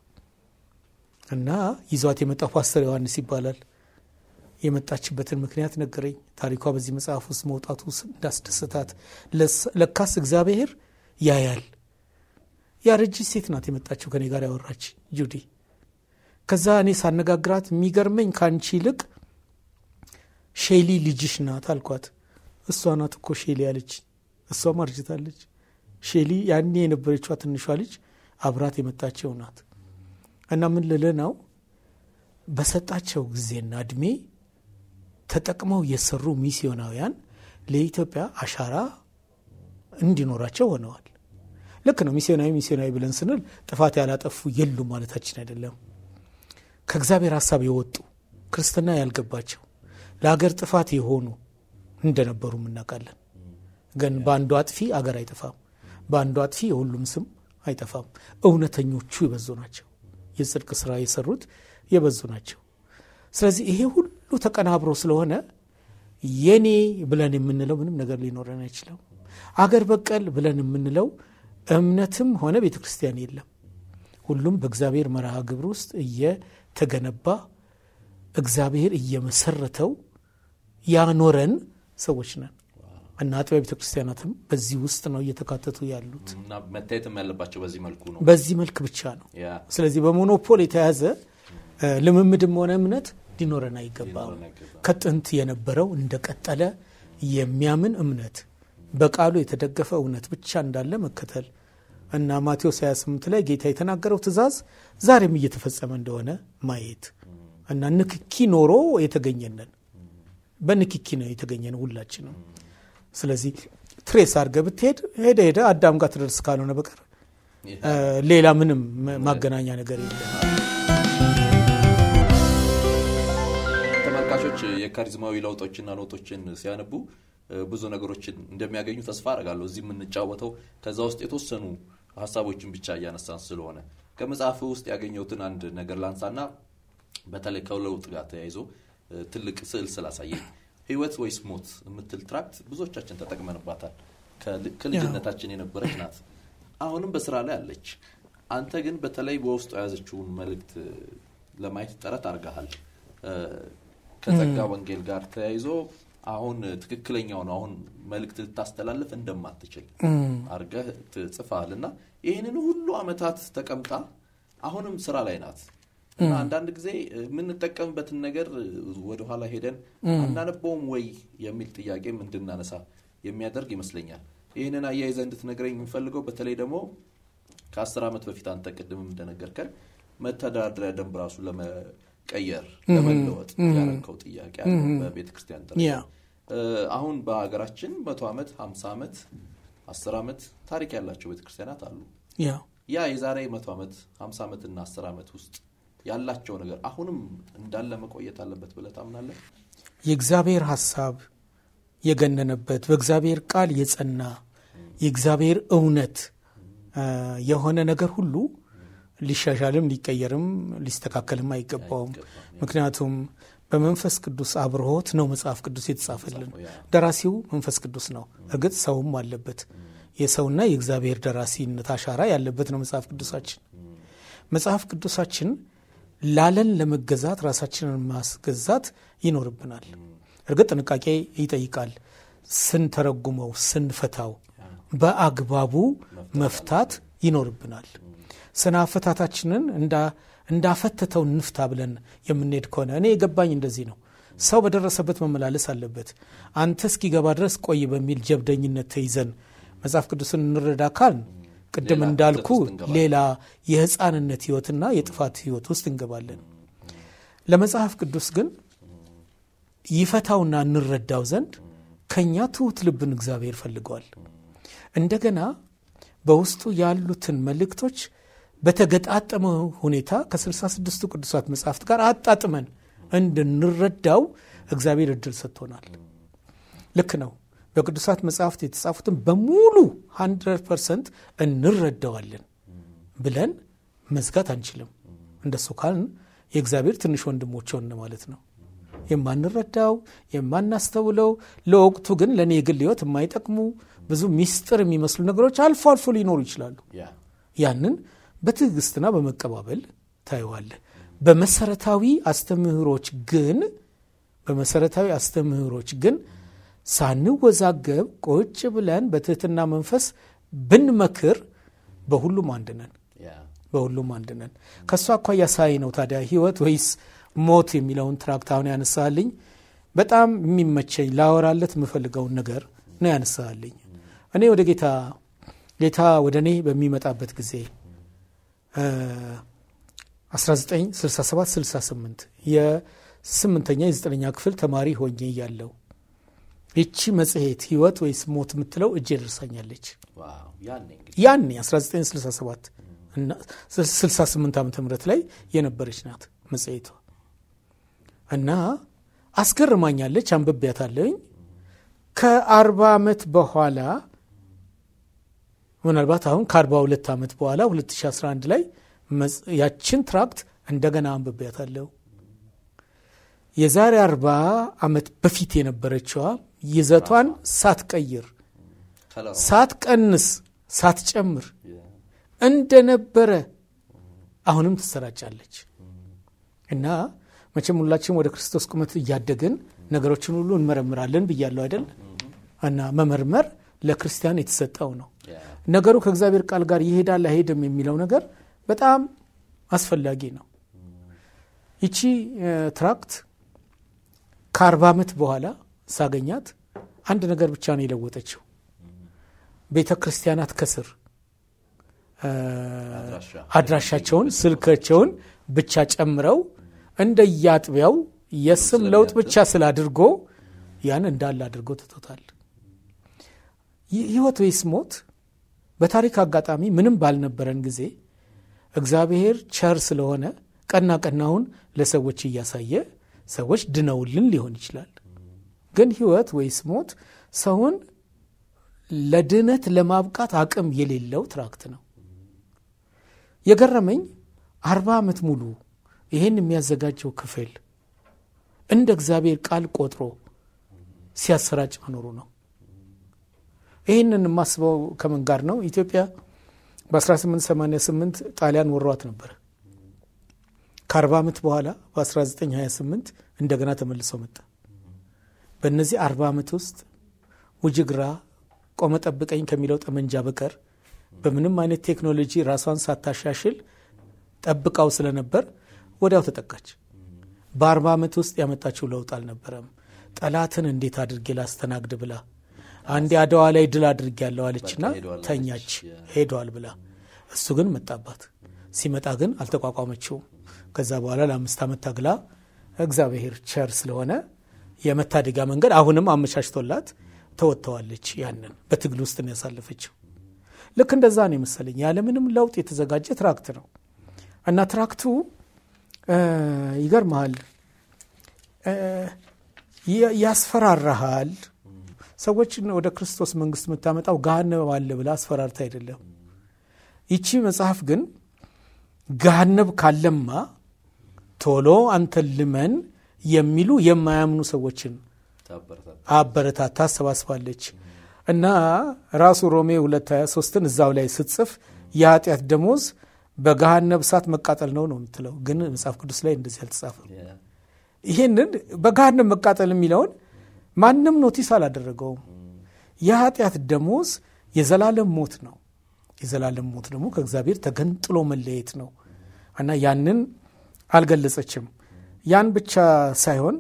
Speaker 2: እና ይዟት የመጣው ፓስተር ዮሐንስ ይባላል። የመጣችበትን ምክንያት ነገረኝ። ታሪኳ በዚህ መጽሐፍ ውስጥ መውጣቱ እንዳስደሰታት፣ ለካስ እግዚአብሔር ያያል ያረጅች ሴት ናት የመጣችው ከኔ ጋር ያወራች ጁዲ። ከዛ እኔ ሳነጋግራት የሚገርመኝ ከአንቺ ይልቅ ሼሊ ልጅሽ ናት አልኳት። እሷ ናት እኮ ሼሊ ያለች፣ እሷም አርጅታለች። ሼሊ ያኔ የነበረችዋ ትንሿ ልጅ አብራት የመጣቸው ናት። እና ምን ልል ነው በሰጣቸው ጊዜና እድሜ ተጠቅመው የሰሩ ሚስዮናውያን ለኢትዮጵያ አሻራ እንዲኖራቸው ሆነዋል። ልክ ነው። ሚስዮናዊ ሚስዮናዊ ብለን ስንል ጥፋት ያላጠፉ የሉም ማለታችን አይደለም። ከእግዚአብሔር ሀሳብ የወጡ ክርስትና ያልገባቸው ለሀገር ጥፋት የሆኑ እንደነበሩ እናውቃለን። ግን በአንዱ አጥፊ አገር አይጠፋም፣ በአንዱ አጥፊ የሁሉም ስም አይጠፋም። እውነተኞቹ የበዙ ናቸው። የጽድቅ ስራ የሰሩት የበዙ ናቸው። ስለዚህ ይሄ ሁሉ ተቀናብሮ ስለሆነ የኔ ብለን የምንለው ምንም ነገር ሊኖረን አይችልም። አገር በቀል ብለን የምንለው እምነትም ሆነ ቤተ ክርስቲያን የለም። ሁሉም በእግዚአብሔር መርሃ ግብር ውስጥ እየተገነባ እግዚአብሔር እየመሰረተው ያኖረን ሰዎች ነን እና አጥቢያ ቤተ ክርስቲያናትም በዚህ ውስጥ ነው እየተካተቱ ያሉት።
Speaker 1: እና መታየትም ያለባቸው በዚህ መልኩ ነው።
Speaker 2: በዚህ መልክ ብቻ ነው።
Speaker 1: ያ
Speaker 2: ስለዚህ በሞኖፖል የተያዘ እ ልምምድም ሆነ እምነት ሊኖረን አይገባም።
Speaker 1: ሊኖረን አይገባም።
Speaker 2: ከጥንት የነበረው እንደቀጠለ የሚያምን እምነት በቃሉ የተደገፈ እውነት ብቻ እንዳለ መከተል እና ማቴዎስ 28 ላይ ጌታ የተናገረው ትእዛዝ ዛሬም እየተፈጸመ እንደሆነ ማየት እና ንክኪ ኖሮ የተገኘነን በንክኪ ነው የተገኘን ሁላችንም። ስለዚህ ትሬስ አድርገህ ብትሄድ ሄደ ሄደ አዳም ጋር ትደርስ ካልሆነ በቀር እ ሌላ ምንም ማገናኛ ነገር የለም።
Speaker 1: ተመልካቾች የካሪዝማዊ ለውጦችና ለውጦችን ሲያነቡ እ ብዙ ነገሮችን እንደሚያገኙ ተስፋ አደርጋለሁ። እዚህ የምንጫወተው ከዛ ውስጥ የተወሰኑ ሀሳቦችን ብቻ እያነሳን ስለሆነ ከመጽሐፍ ውስጥ ያገኘሁትን አንድ ነገር ላንሳና በተለይ ከለውጥ ጋር ተያይዞ እ ትልቅ ስዕል ስላሳየኝ ህይወት ወይስ ሞት የምትል ትራክት ብዙዎቻችን ተጠቅመንባታል። ከል- ከልጅነታችን የነበረች ናት። አሁንም በስራ ላይ አለች። አንተ ግን በተለይ በውስጡ የያዘችውን መልእክት እ ለማየት ጥረት አድርገሃል። እ ከጸጋ ወንጌል ጋር ተያይዞ አሁን ትክክለኛውን አሁን መልእክት ልታስተላልፍ እንደማትችል አድርገህ ትጽፈሃል እና ይህንን ሁሉ አመታት ተቀምጣ አሁንም ስራ ላይ ናት እና አንዳንድ ጊዜ የምንጠቀምበትን ነገር ወደኋላ ሄደን አናነበውም ወይ የሚል ጥያቄም እንድናነሳ የሚያደርግ ይመስለኛል። ይህንን አያይዘህ እንድትነግረኝ የምፈልገው በተለይ ደግሞ ከአስር ዓመት በፊት አንተ ቅድምም እንደነገርከን መተዳደሪያ ደንብ ራሱ ለመቀየር ለመለወጥ ያረከው ጥያቄ አለ በቤተ ክርስቲያን ደረጃ።
Speaker 2: ያ
Speaker 1: እ አሁን በሀገራችን መቶ ዓመት ሀምሳ ዓመት አስር ዓመት ታሪክ ያላቸው ቤተ ክርስቲያናት አሉ።
Speaker 2: ያ
Speaker 1: ያ የዛሬ መቶ ዓመት ሀምሳ ዓመት እና አስር ዓመት ውስጥ ያላቸው ነገር አሁንም እንዳለ መቆየት አለበት ብለህ ታምናለህ?
Speaker 2: የእግዚአብሔር ሀሳብ የገነነበት በእግዚአብሔር ቃል የጸና የእግዚአብሔር እውነት እ የሆነ ነገር ሁሉ ሊሻሻልም ሊቀየርም ሊስተካከልም አይገባውም። ምክንያቱም በመንፈስ ቅዱስ አብርሆት ነው መጽሐፍ ቅዱስ የተጻፈልን። ደራሲው መንፈስ ቅዱስ ነው። እርግጥ ሰውም አለበት። የሰውና የእግዚአብሔር ደራሲነት አሻራ ያለበት ነው መጽሐፍ ቅዱሳችን። መጽሐፍ ቅዱሳችን ላለን ለመገዛት ራሳችንን ማስገዛት ይኖርብናል። እርግጥ ጥንቃቄ ይጠይቃል። ስንተረጉመው ስንፈታው በአግባቡ መፍታት ይኖርብናል። ስነ አፈታታችንን እንዳፈተተው ንፍታ ብለን የምንሄድ ከሆነ እኔ የገባኝ እንደዚህ ነው። ሰው በደረሰበት መመላለስ አለበት። አንተ እስኪገባ ድረስ ቆይ በሚል ጀብደኝነት ተይዘን መጽሐፍ ቅዱስን እንረዳ ካል ቅድም
Speaker 1: ሌላ
Speaker 2: እንዳልኩ
Speaker 1: ክፍተት ውስጥ እንገባለን።
Speaker 2: ሌላ የህፃንነት ህይወትና የጥፋት ህይወት ውስጥ እንገባለን። ለመጽሐፍ ቅዱስ ግን ይፈታውና እንረዳው ዘንድ ከእኛ ትሑት ልብን እግዚአብሔር ፈልገዋል። እንደገና በውስጡ ያሉትን መልእክቶች በተገጣጠመ ሁኔታ ከስልሳ ስድስቱ ቅዱሳት መጽሐፍት ጋር አጣጥመን እንድንረዳው እግዚአብሔር እድል ሰጥቶናል። ልክ ነው። በቅዱሳት መጽሐፍት የተጻፉትን በሙሉ 100 ፐርሰንት እንረዳዋለን ብለን መዝጋት አንችልም። እንደሱ ካልን የእግዚአብሔር ትንሽ ወንድሞች ሆን ማለት ነው። የማንረዳው የማናስተውለው፣ ለወቅቱ ግን ለእኔ የግል ህይወት የማይጠቅሙ ብዙ ሚስጥር የሚመስሉ ነገሮች አልፎ አልፎ ሊኖሩ ይችላሉ።
Speaker 1: ያ
Speaker 2: ያንን በትዕግስትና በመቀባበል ታየዋለህ። በመሰረታዊ አስተምህሮች ግን በመሰረታዊ አስተምህሮች ግን ሳንወዛገብ ቁጭ ብለን በትህትና መንፈስ ብንመክር በሁሉም አንድ ነን በሁሉም አንድ ነን ከእሱ አኳያ ሳይ ነው ታዲያ ህይወት ወይስ ሞት የሚለውን ትራክት አሁን ያነሳልኝ በጣም የሚመቸኝ ላወራለት የምፈልገውን ነገር ነው ያነሳልኝ እኔ ወደ ጌታ ጌታ ወደ እኔ በሚመጣበት ጊዜ 1967 68 የስምንተኛ የዘጠነኛ ክፍል ተማሪ ሆኜ እያለሁ ይቺ መጽሔት ህይወት ወይስ ሞት የምትለው እጄ ደርሳኛለች ያኔ 1967 እና 68 ዓመተ ምህረት ላይ የነበረች ናት መጽሔቷ እና አስገርማኛለች አንብቤያታለሁኝ ከአርባ ዓመት በኋላ ምናልባት አሁን ከ42 ዓመት በኋላ 2011 ላይ ያችን ትራክት እንደገና አንብቤያታለሁ የዛሬ 40 ዓመት በፊት የነበረችዋ ይዘቷን ሳትቀይር ሳትቀንስ ሳትጨምር እንደነበረ አሁንም ትሰራጫለች እና መቼም ሁላችን ወደ ክርስቶስ ቁመት እያደግን ነገሮችን ሁሉ እንመረምራለን ብያለሁ አይደል እና መመርመር ለክርስቲያን የተሰጠው ነው ነገሩ ከእግዚአብሔር ቃል ጋር ይሄዳል አይሄድም የሚለው ነገር በጣም አስፈላጊ ነው ይቺ ትራክት ከአርባ ዓመት በኋላ ሳገኛት አንድ ነገር ብቻ ነው የለወጠችው ቤተ ክርስቲያናት ከስር አድራሻቸውን ስልካቸውን ብቻ ጨምረው እንደየአጥቢያው የስም ለውጥ ብቻ ስላድርጎ ያን እንዳለ አድርጎ ትቶታል ህይወት ወይስ ሞት በታሪክ አጋጣሚ ምንም ባልነበረን ጊዜ እግዚአብሔር ቸር ስለሆነ ቀና ቀናውን ለሰዎች እያሳየ ሰዎች ድነውልን ሊሆን ይችላል ግን ህይወት ወይስ ሞት ሰውን ለድነት ለማብቃት አቅም የሌለው ትራክት ነው የገረመኝ አርባ ዓመት ሙሉ ይህን የሚያዘጋጀው ክፍል እንደ እግዚአብሔር ቃል ቆጥሮ ሲያሰራጭ መኖሩ ነው ይህንን የማስበው ከምን ጋር ነው ኢትዮጵያ በ1888 ጣሊያን ወሯት ነበር ከ40 ዓመት በኋላ በ1928 እንደገና ተመልሶ መጣ በእነዚህ 40 ዓመት ውስጥ ውጅግራ ቆመ ጠብቀኝ ከሚለው ጠመንጃ በቀር በምንም አይነት ቴክኖሎጂ ራሷን ሳታሻሽል ጠብቃው ስለነበር ወዲያው ተጠቃች በአርባ ዓመት ውስጥ ያመጣችው ለውጥ አልነበረም ጠላትን እንዴት አድርጌ ላስተናግድ ብላ አንዴ አድዋ ላይ ድል አድርጌ ያለው አለችና ተኛች ሄዷል ብላ እሱ ግን መጣባት ሲመጣ ግን አልተቋቋመችውም ከዛ በኋላ ለአምስት ዓመት ታግላ እግዚአብሔር ቸር ስለሆነ የመታደጊያ መንገድ አሁንም አመቻችቶላት ተወጥተዋለች ያንን በትግል ውስጥ ነው ያሳለፈችው ልክ እንደዛ ነው የመሰለኝ ያለምንም ለውጥ የተዘጋጀ ትራክት ነው እና ትራክቱ ይገርመሃል ያስፈራራሃል ሰዎችን ወደ ክርስቶስ መንግስት የምታመጣው ገሃነብ አለ ብላ አስፈራርታ አይደለም ይቺ መጽሐፍ ግን ገሃነብ ካለማ ቶሎ አንተን ልመን የሚሉ የማያምኑ ሰዎችን አበረታታ አሰባስባለች እና ራሱ ሮሜ 223ን እዛው ላይ ስትጽፍ የኃጢአት ደሞዝ በገሃነብ እሳት መቃጠል ነው ነው የምትለው ግን መጽሐፍ ቅዱስ ላይ እንደዚህ አልተጻፈም ይህንን በገሃነብ መቃጠል የሚለውን ማንም ኖቲስ አላደረገውም የኃጢአት ደሞዝ የዘላለም ሞት ነው የዘላለም ሞት ደግሞ ከእግዚአብሔር ተገንጥሎ መለየት ነው እና ያንን አልገለጸችም ያን ብቻ ሳይሆን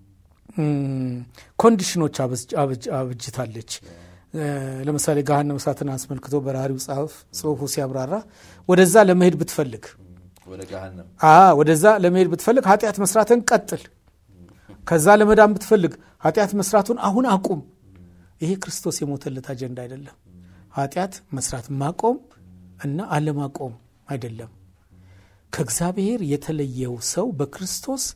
Speaker 2: ኮንዲሽኖች አብጅታለች ለምሳሌ ገሃነመ እሳትን አስመልክቶ በራሪው ጽሁፉ ሲያብራራ ወደዛ ለመሄድ ብትፈልግ ወደዛ ለመሄድ ብትፈልግ ኃጢአት መስራትን ቀጥል ከዛ ለመዳን ብትፈልግ ኃጢአት መስራቱን አሁን አቁም ይሄ ክርስቶስ የሞተለት አጀንዳ አይደለም ኃጢአት መስራት ማቆም እና አለማቆም አይደለም ከእግዚአብሔር የተለየው ሰው በክርስቶስ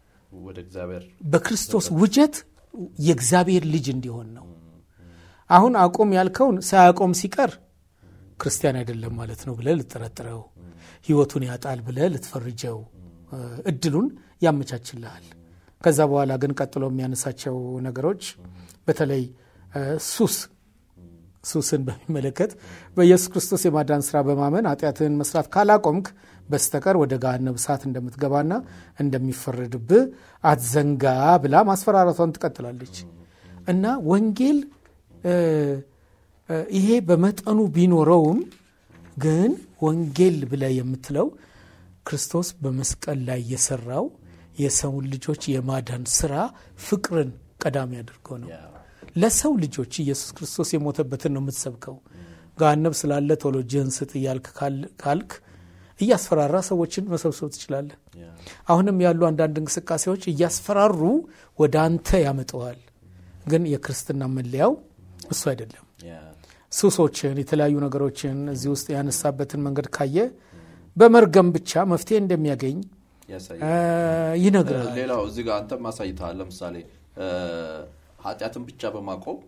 Speaker 2: በክርስቶስ ውጀት የእግዚአብሔር ልጅ እንዲሆን ነው አሁን አቁም ያልከውን ሳያቆም ሲቀር ክርስቲያን አይደለም ማለት ነው ብለ ልጠረጥረው ህይወቱን ያጣል ብለ ልትፈርጀው እድሉን ያመቻችልሃል ከዛ በኋላ ግን ቀጥሎ የሚያነሳቸው ነገሮች በተለይ ሱስ ሱስን በሚመለከት በኢየሱስ ክርስቶስ የማዳን ስራ በማመን ኃጢአትህን መስራት ካላቆምክ በስተቀር ወደ ገሃነመ እሳት እንደምትገባና እንደሚፈረድብህ አትዘንጋ ብላ ማስፈራራቷን ትቀጥላለች እና ወንጌል ይሄ በመጠኑ ቢኖረውም ግን ወንጌል ብለህ የምትለው ክርስቶስ በመስቀል ላይ የሰራው የሰውን ልጆች የማዳን ስራ ፍቅርን ቀዳሚ አድርጎ ነው። ለሰው ልጆች ኢየሱስ ክርስቶስ የሞተበትን ነው የምትሰብከው። ገሃነም ስላለ ቶሎ እጅህን ስጥ እያልክ ካልክ እያስፈራራ ሰዎችን መሰብሰብ ትችላለህ። አሁንም ያሉ አንዳንድ እንቅስቃሴዎች እያስፈራሩ ወደ አንተ ያመጠዋል። ግን የክርስትና መለያው እሱ አይደለም። ሱሶችን፣ የተለያዩ ነገሮችን እዚህ ውስጥ ያነሳበትን መንገድ ካየ በመርገም ብቻ መፍትሄ እንደሚያገኝ ይነግራል።
Speaker 1: ሌላው እዚህ ጋር አንተም አሳይተሃል። ለምሳሌ ኃጢአትን ብቻ በማቆም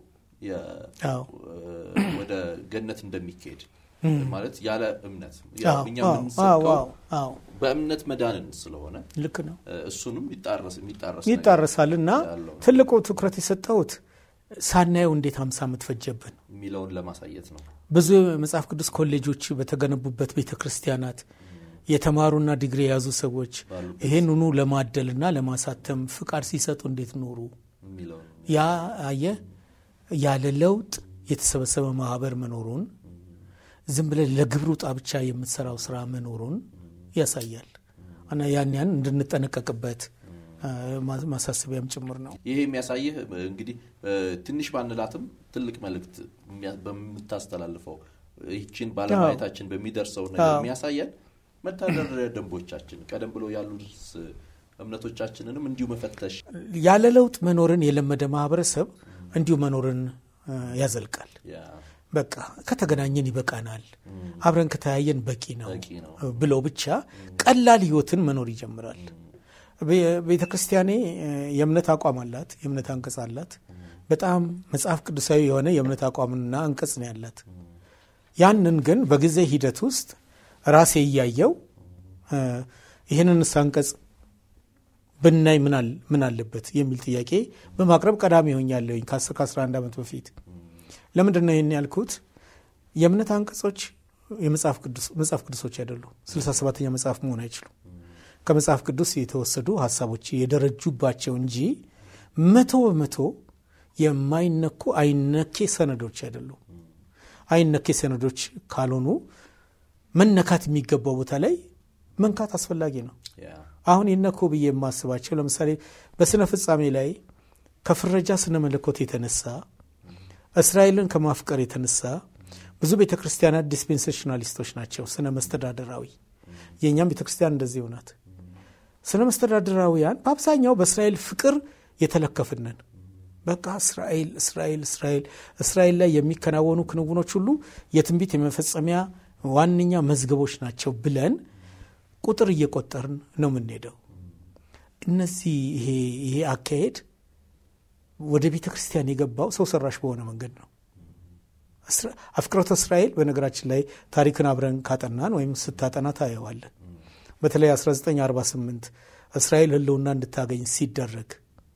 Speaker 1: ወደ ገነት እንደሚካሄድ ማለት ያለ እምነት እኛ የምንሰብከው በእምነት መዳንን ስለሆነ
Speaker 2: ልክ ነው።
Speaker 1: እሱንም የሚጣረስ
Speaker 2: ይጣረሳል እና ትልቁ ትኩረት የሰጠሁት ሳናየው እንዴት ሀምሳ ዓመት ፈጀብን
Speaker 1: የሚለውን ለማሳየት ነው።
Speaker 2: ብዙ የመጽሐፍ ቅዱስ ኮሌጆች በተገነቡበት ቤተ ክርስቲያናት የተማሩና ዲግሪ የያዙ ሰዎች ይህንኑ ለማደልና ለማሳተም ፍቃድ ሲሰጡ እንዴት ኖሩ? ያ አየ ያለ ለውጥ የተሰበሰበ ማህበር መኖሩን ዝም ብለን ለግብር ውጣ ብቻ የምትሰራው ስራ መኖሩን ያሳያል እና ያን ያን እንድንጠነቀቅበት ማሳሰቢያም ጭምር ነው።
Speaker 1: ይሄ የሚያሳይህ እንግዲህ ትንሽ ባንላትም ትልቅ መልእክት በምታስተላልፈው ይችን ባለማየታችን በሚደርሰው ነገር የሚያሳየን መተዳደሪያ ደንቦቻችን ቀደም ብሎ ያሉ እምነቶቻችንንም እንዲሁ መፈተሽ
Speaker 2: ያለ ለውጥ መኖርን የለመደ ማህበረሰብ እንዲሁ መኖርን ያዘልቃል። በቃ ከተገናኘን ይበቃናል፣ አብረን ከተያየን በቂ ነው ብለው ብቻ ቀላል ህይወትን መኖር ይጀምራል። ቤተ ክርስቲያኔ የእምነት አቋም አላት፣ የእምነት አንቀጽ አላት። በጣም መጽሐፍ ቅዱሳዊ የሆነ የእምነት አቋምና አንቀጽ ነው ያላት። ያንን ግን በጊዜ ሂደት ውስጥ ራሴ እያየው ይህንንስ አንቀጽ ብናይ ምን አለበት የሚል ጥያቄ በማቅረብ ቀዳሚ ሆኛለሁኝ ከ10 ከ11 ዓመት በፊት። ለምንድን ነው ይህን ያልኩት? የእምነት አንቀጾች የመጽሐፍ ቅዱሶች አይደሉም። 67ኛ መጽሐፍ መሆን አይችሉም። ከመጽሐፍ ቅዱስ የተወሰዱ ሀሳቦች የደረጁባቸው እንጂ መቶ በመቶ የማይነኩ አይነኬ ሰነዶች አይደሉም። አይነኬ ሰነዶች ካልሆኑ መነካት የሚገባው ቦታ ላይ መንካት አስፈላጊ ነው። አሁን ይነኩ ብዬ የማስባቸው ለምሳሌ በስነ ፍጻሜ ላይ ከፍረጃ ስነ መለኮት የተነሳ እስራኤልን ከማፍቀር የተነሳ ብዙ ቤተ ክርስቲያናት ዲስፔንሴሽናሊስቶች ናቸው። ስነ መስተዳደራዊ የእኛም ቤተ ክርስቲያን እንደዚህ ናት። ስነ መስተዳደራዊያን በአብዛኛው በእስራኤል ፍቅር የተለከፍነን በቃ እስራኤል እስራኤል እስራኤል እስራኤል ላይ የሚከናወኑ ክንውኖች ሁሉ የትንቢት የመፈጸሚያ ዋነኛ መዝገቦች ናቸው ብለን ቁጥር እየቆጠርን ነው የምንሄደው። እነዚህ ይሄ አካሄድ ወደ ቤተ ክርስቲያን የገባው ሰው ሰራሽ በሆነ መንገድ ነው። አፍቅሮተ እስራኤል በነገራችን ላይ ታሪክን አብረን ካጠናን ወይም ስታጠና ታየዋለን። በተለይ 1948 እስራኤል ሕልውና እንድታገኝ ሲደረግ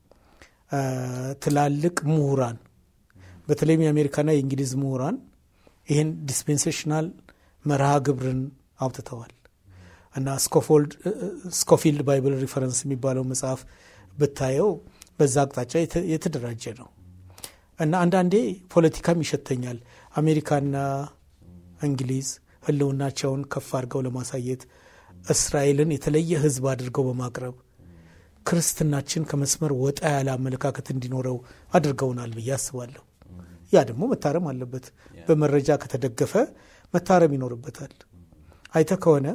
Speaker 2: ትላልቅ ምሁራን በተለይም የአሜሪካና የእንግሊዝ ምሁራን ይህን ዲስፔንሴሽናል መርሃ ግብርን አውጥተዋል እና ስኮፊልድ ባይብል ሪፈረንስ የሚባለው መጽሐፍ ብታየው በዛ አቅጣጫ የተደራጀ ነው እና አንዳንዴ ፖለቲካም ይሸተኛል። አሜሪካና እንግሊዝ ህልውናቸውን ከፍ አድርገው ለማሳየት እስራኤልን የተለየ ህዝብ አድርገው በማቅረብ ክርስትናችን ከመስመር ወጣ ያለ አመለካከት እንዲኖረው አድርገውናል ብዬ አስባለሁ። ያ ደግሞ መታረም አለበት። በመረጃ ከተደገፈ መታረም ይኖርበታል። አይተ ከሆነ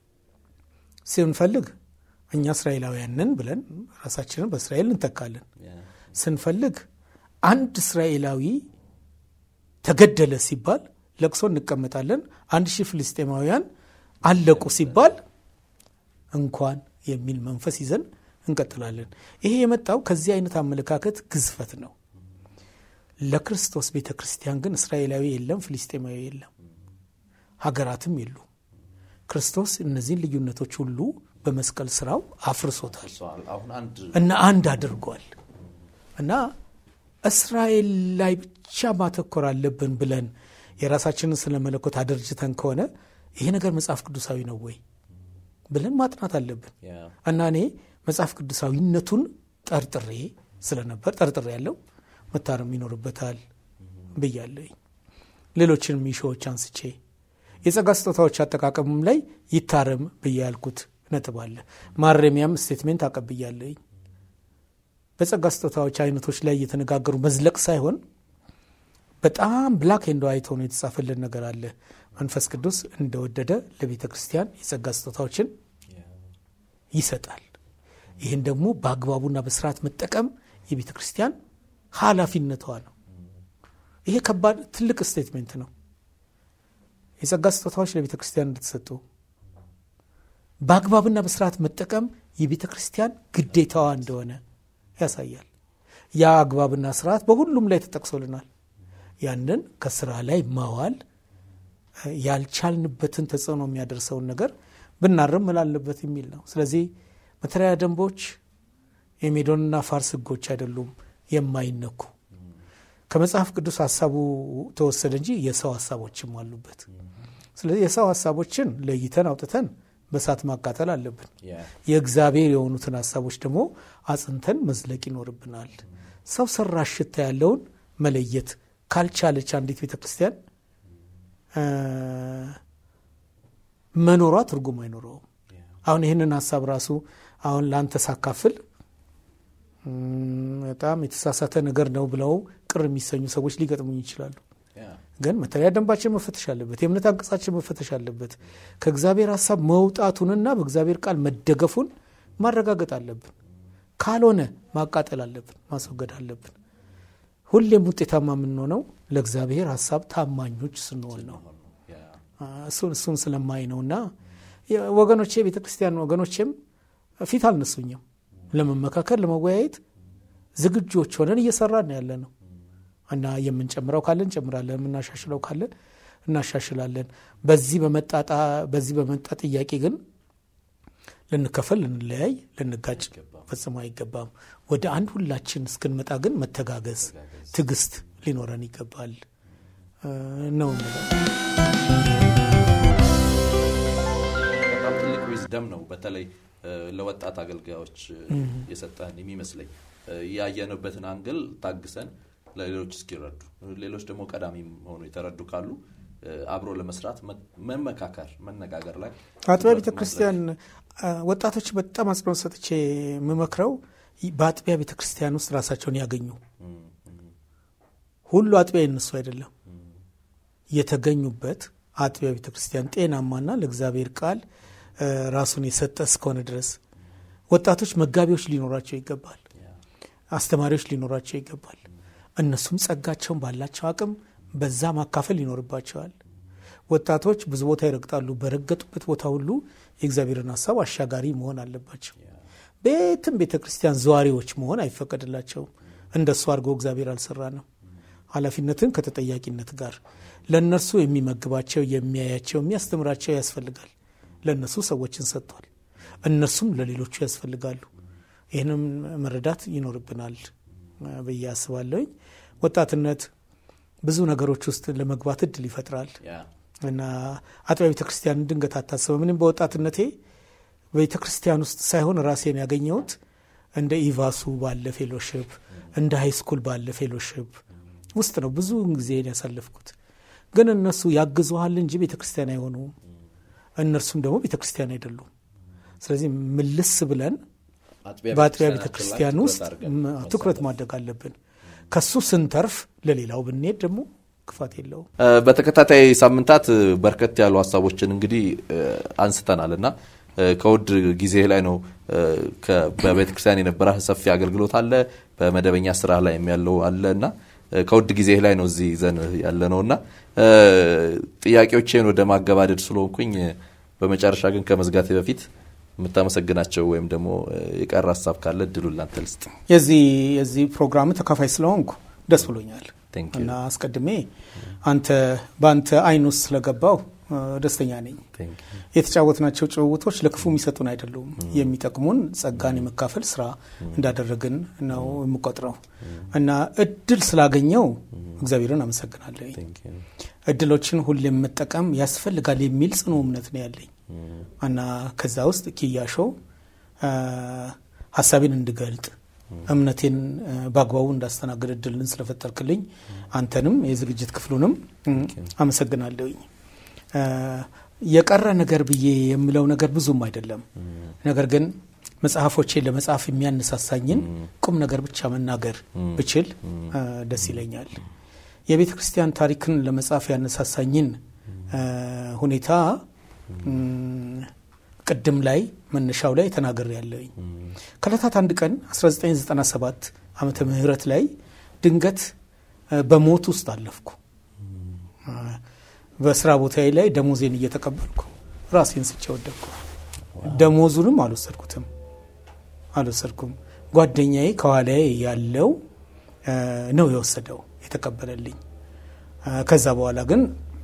Speaker 2: ስንፈልግ እኛ እስራኤላውያንን ብለን ራሳችንን በእስራኤል እንተካለን። ስንፈልግ አንድ እስራኤላዊ ተገደለ ሲባል ለቅሶ እንቀመጣለን። አንድ ሺህ ፍልስጤማውያን አለቁ ሲባል እንኳን የሚል መንፈስ ይዘን እንቀጥላለን። ይሄ የመጣው ከዚህ አይነት አመለካከት ግዝፈት ነው። ለክርስቶስ ቤተ ክርስቲያን ግን እስራኤላዊ የለም፣ ፍልስጤማዊ የለም፣ ሀገራትም የሉ። ክርስቶስ እነዚህን ልዩነቶች ሁሉ በመስቀል ስራው አፍርሶታል እና አንድ አድርጓል እና እስራኤል ላይ ብቻ ማተኮር አለብን ብለን የራሳችንን ስለ መለኮት አደርጅተን ከሆነ ይሄ ነገር መጽሐፍ ቅዱሳዊ ነው ወይ ብለን ማጥናት አለብን እና እኔ መጽሐፍ ቅዱሳዊነቱን ጠርጥሬ ስለነበር ጠርጥሬ ያለው መታረም ይኖርበታል ብያለኝ። ሌሎችንም ሚሾዎች አንስቼ የጸጋ ስጦታዎች አጠቃቀሙም ላይ ይታረም ብዬ ያልኩት ነጥብ አለ። ማረሚያም ስቴትሜንት አቀብያለኝ። በጸጋ ስጦታዎች አይነቶች ላይ እየተነጋገሩ መዝለቅ ሳይሆን በጣም ብላክ ኤንድ ዋይት ሆኖ የተጻፈልን ነገር አለ። መንፈስ ቅዱስ እንደወደደ ለቤተ ክርስቲያን የጸጋ ስጦታዎችን ይሰጣል። ይህን ደግሞ በአግባቡና በስርዓት መጠቀም የቤተ ክርስቲያን ኃላፊነቷ ነው። ይሄ ከባድ ትልቅ ስቴትሜንት ነው። የጸጋ ስጦታዎች ለቤተ ክርስቲያን እንደተሰጡ በአግባብና በስርዓት መጠቀም የቤተ ክርስቲያን ግዴታዋ እንደሆነ ያሳያል። ያ አግባብና ስርዓት በሁሉም ላይ ተጠቅሶልናል። ያንን ከስራ ላይ ማዋል ያልቻልንበትን ተጽዕኖ የሚያደርሰውን ነገር ብናርም ምላልበት የሚል ነው። ስለዚህ መተሪያ ደንቦች የሜዶንና ፋርስ ሕጎች አይደሉም የማይነኩ ከመጽሐፍ ቅዱስ ሀሳቡ ተወሰደ እንጂ የሰው ሀሳቦችም አሉበት። ስለዚህ የሰው ሀሳቦችን ለይተን አውጥተን በእሳት ማቃጠል አለብን። የእግዚአብሔር የሆኑትን ሀሳቦች ደግሞ አጽንተን መዝለቅ ይኖርብናል። ሰው ሰራሽ ሽታ ያለውን መለየት ካልቻለች አንዲት ቤተ ክርስቲያን መኖሯ ትርጉም አይኖረውም። አሁን ይህንን ሀሳብ ራሱ አሁን ለአንተ ሳካፍል በጣም የተሳሳተ ነገር ነው ብለው ቅር የሚሰኙ ሰዎች ሊገጥሙኝ ይችላሉ። ግን መተሪያ ደንባችን መፈተሽ አለበት። የእምነት አንቀጻችን መፈተሽ አለበት። ከእግዚአብሔር ሀሳብ መውጣቱንና በእግዚአብሔር ቃል መደገፉን ማረጋገጥ አለብን። ካልሆነ ማቃጠል አለብን፣ ማስወገድ አለብን። ሁሌም ውጤታማ የምንሆነው ለእግዚአብሔር ሀሳብ ታማኞች ስንሆን ነው። እሱን ስለማይ ነውና ወገኖቼ ቤተ ክርስቲያን ወገኖቼም ፊት አልነሱኝም። ለመመካከል ለመወያየት ዝግጆች ሆነን እየሰራን ያለ ነው እና የምንጨምረው ካለን እንጨምራለን፣ የምናሻሽለው ካለን እናሻሽላለን። በዚህ በመጣጣ በዚህ በመጣ ጥያቄ ግን ልንከፈል፣ ልንለያይ፣ ልንጋጭ ፈጽሞ አይገባም። ወደ አንድ ሁላችን እስክንመጣ ግን መተጋገዝ፣ ትዕግስት ሊኖረን ይገባል ነው የምለው።
Speaker 1: በጣም ትልቅ ዊዝደም ነው። በተለይ ለወጣት አገልጋዮች የሰጠን የሚመስለኝ ያየንበትን አንግል ታግሰን ለሌሎች እስኪረዱ ሌሎች ደግሞ ቀዳሚ ሆኑ የተረዱ ካሉ አብሮ ለመስራት መመካከር፣ መነጋገር ላይ
Speaker 2: አጥቢያ ቤተ ክርስቲያን ወጣቶች በጣም አጽንኦት ሰጥቼ የምመክረው በአጥቢያ ቤተ ክርስቲያን ውስጥ ራሳቸውን ያገኙ። ሁሉ አጥቢያ የነሱ አይደለም። የተገኙበት አጥቢያ ቤተ ክርስቲያን ጤናማና ለእግዚአብሔር ቃል ራሱን የሰጠ እስከሆነ ድረስ ወጣቶች መጋቢዎች ሊኖራቸው ይገባል። አስተማሪዎች ሊኖራቸው ይገባል። እነሱም ጸጋቸውን ባላቸው አቅም በዛ ማካፈል ይኖርባቸዋል። ወጣቶች ብዙ ቦታ ይረግጣሉ። በረገጡበት ቦታ ሁሉ የእግዚአብሔርን ሀሳብ አሻጋሪ መሆን አለባቸው። ቤትም ቤተ ክርስቲያን ዘዋሪዎች መሆን አይፈቀድላቸውም። እንደሱ አድርጎ እግዚአብሔር አልሰራንም። ኃላፊነትን ከተጠያቂነት ጋር ለእነርሱ የሚመግባቸው፣ የሚያያቸው፣ የሚያስተምራቸው ያስፈልጋል። ለእነሱ ሰዎችን ሰጥቷል። እነሱም ለሌሎቹ ያስፈልጋሉ። ይህንም መረዳት ይኖርብናል ብዬ አስባለሁኝ። ወጣትነት ብዙ ነገሮች ውስጥ ለመግባት እድል ይፈጥራል እና አጥቢያ ቤተ ክርስቲያን ድንገት አታስበ ምንም በወጣትነቴ ቤተ ክርስቲያን ውስጥ ሳይሆን ራሴን ያገኘሁት እንደ ኢቫሱ ባለ ፌሎሽፕ እንደ ሃይስኩል ባለ ፌሎሽፕ ውስጥ ነው ብዙ ጊዜ ያሳለፍኩት። ግን እነሱ ያግዙሃል እንጂ ቤተ ክርስቲያን አይሆኑም። እነርሱም ደግሞ ቤተ ክርስቲያን አይደሉም። ስለዚህ ምልስ ብለን በአጥቢያ ቤተ ክርስቲያን ውስጥ ትኩረት ማድረግ አለብን። ከሱ ስንተርፍ ለሌላው ብንሄድ ደግሞ ክፋት የለውም።
Speaker 1: በተከታታይ ሳምንታት በርከት ያሉ ሀሳቦችን እንግዲህ አንስተናል እና ከውድ ጊዜ ላይ ነው በቤተ ክርስቲያን የነበረ ሰፊ አገልግሎት አለ፣ በመደበኛ ስራ ላይ ያለው አለ እና ከውድ ጊዜ ላይ ነው እዚህ ይዘን ያለ ነው እና ጥያቄዎቼን ወደ ማገባደድ ስለሆንኩኝ በመጨረሻ ግን ከመዝጋቴ በፊት የምታመሰግናቸው ወይም ደግሞ የቀረ ሀሳብ ካለ እድሉን ላንተ ልስጥ።
Speaker 2: የዚህ የዚህ ፕሮግራም ተካፋይ ስለሆንኩ ደስ ብሎኛል እና አስቀድሜ አንተ በአንተ አይን ውስጥ ስለገባው ደስተኛ ነኝ። የተጫወትናቸው ጭውውቶች ለክፉ የሚሰጡን አይደሉም፣ የሚጠቅሙን ጸጋን የመካፈል ስራ እንዳደረግን ነው የምቆጥረው እና እድል ስላገኘው እግዚአብሔርን አመሰግናለሁ። እድሎችን ሁሌም መጠቀም ያስፈልጋል የሚል ጽኑ እምነት ነው ያለኝ እና ከዛ ውስጥ ኪያሾ ሀሳቤን እንድገልጥ እምነቴን በአግባቡ እንዳስተናግድ እድልን ስለፈጠርክልኝ አንተንም የዝግጅት ክፍሉንም አመሰግናለሁኝ። የቀረ ነገር ብዬ የምለው ነገር ብዙም አይደለም። ነገር ግን መጽሐፎቼን ለመጻፍ የሚያነሳሳኝን ቁም ነገር ብቻ መናገር ብችል ደስ ይለኛል። የቤተ ክርስቲያን ታሪክን ለመጻፍ ያነሳሳኝን ሁኔታ ቅድም ላይ መነሻው ላይ ተናግሬ ያለኝ ከዕለታት አንድ ቀን 1997 ዓመተ ምህረት ላይ ድንገት በሞት ውስጥ አለፍኩ። በስራ ቦታዬ ላይ ደሞዜን እየተቀበልኩ ራሴን ስቼ ወደቅኩ። ደሞዙንም አልወሰድኩትም አልወሰድኩም። ጓደኛዬ ከኋላዬ ያለው ነው የወሰደው የተቀበለልኝ። ከዛ በኋላ ግን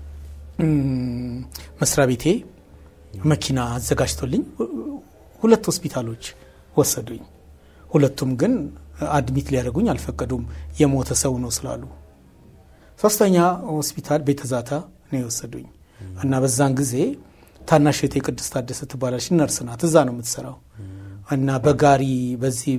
Speaker 2: መስሪያ ቤቴ መኪና አዘጋጅቶልኝ ሁለት ሆስፒታሎች ወሰዱኝ። ሁለቱም ግን አድሚት ሊያደርጉኝ አልፈቀዱም፣ የሞተ ሰው ነው ስላሉ። ሶስተኛ ሆስፒታል ቤተዛታ ነው የወሰዱኝ እና በዛን ጊዜ ታናሽ እህቴ ቅድስት ታደሰ ትባላለች፣ ነርስ ናት፣ እዛ ነው የምትሰራው እና በጋሪ በዚህ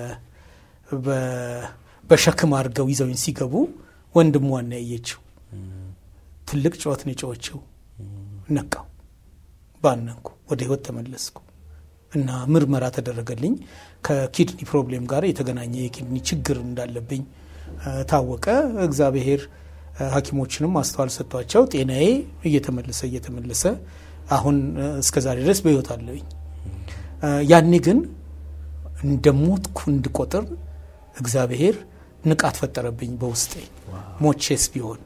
Speaker 2: በሸክም አድርገው ይዘውኝ ሲገቡ ወንድሟን ነው ያየችው። ትልቅ ጩኸት ነው የጮኸችው። ነቃው፣ ባነንኩ፣ ወደ ህይወት ተመለስኩ እና ምርመራ ተደረገልኝ። ከኪድኒ ፕሮብሌም ጋር የተገናኘ የኪድኒ ችግር እንዳለብኝ ታወቀ። እግዚአብሔር ሐኪሞችንም ማስተዋል ሰጥቷቸው ጤናዬ እየተመለሰ እየተመለሰ አሁን እስከ ዛሬ ድረስ በህይወት አለኝ። ያኔ ግን እንደ ሞትኩ እንድቆጥር እግዚአብሔር ንቃት ፈጠረብኝ በውስጤ። ሞቼስ ቢሆን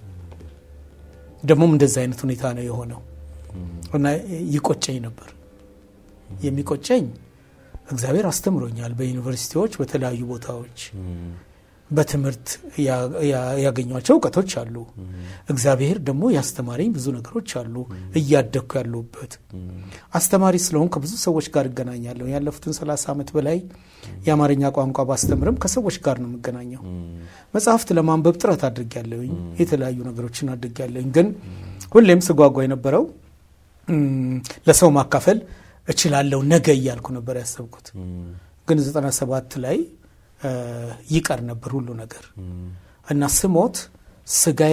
Speaker 2: ደግሞም እንደዚህ አይነት ሁኔታ ነው የሆነው እና ይቆጨኝ ነበር። የሚቆጨኝ እግዚአብሔር አስተምሮኛል። በዩኒቨርሲቲዎች በተለያዩ ቦታዎች በትምህርት ያገኟቸው እውቀቶች አሉ። እግዚአብሔር ደግሞ ያስተማረኝ ብዙ ነገሮች አሉ። እያደግኩ ያለሁበት አስተማሪ ስለሆን ከብዙ ሰዎች ጋር እገናኛለሁ። ያለፉትን ሰላሳ ዓመት በላይ የአማርኛ ቋንቋ ባስተምርም ከሰዎች ጋር ነው የምገናኘው። መጽሐፍት ለማንበብ ጥረት አድርጌያለሁኝ። የተለያዩ ነገሮችን አድርጌያለሁኝ። ግን ሁሌም ስጓጓ የነበረው ለሰው ማካፈል እችላለሁ ነገ እያልኩ ነበር ያሰብኩት። ግን ዘጠና ሰባት ላይ ይቀር ነበር ሁሉ ነገር እና ስሞት ስጋዬ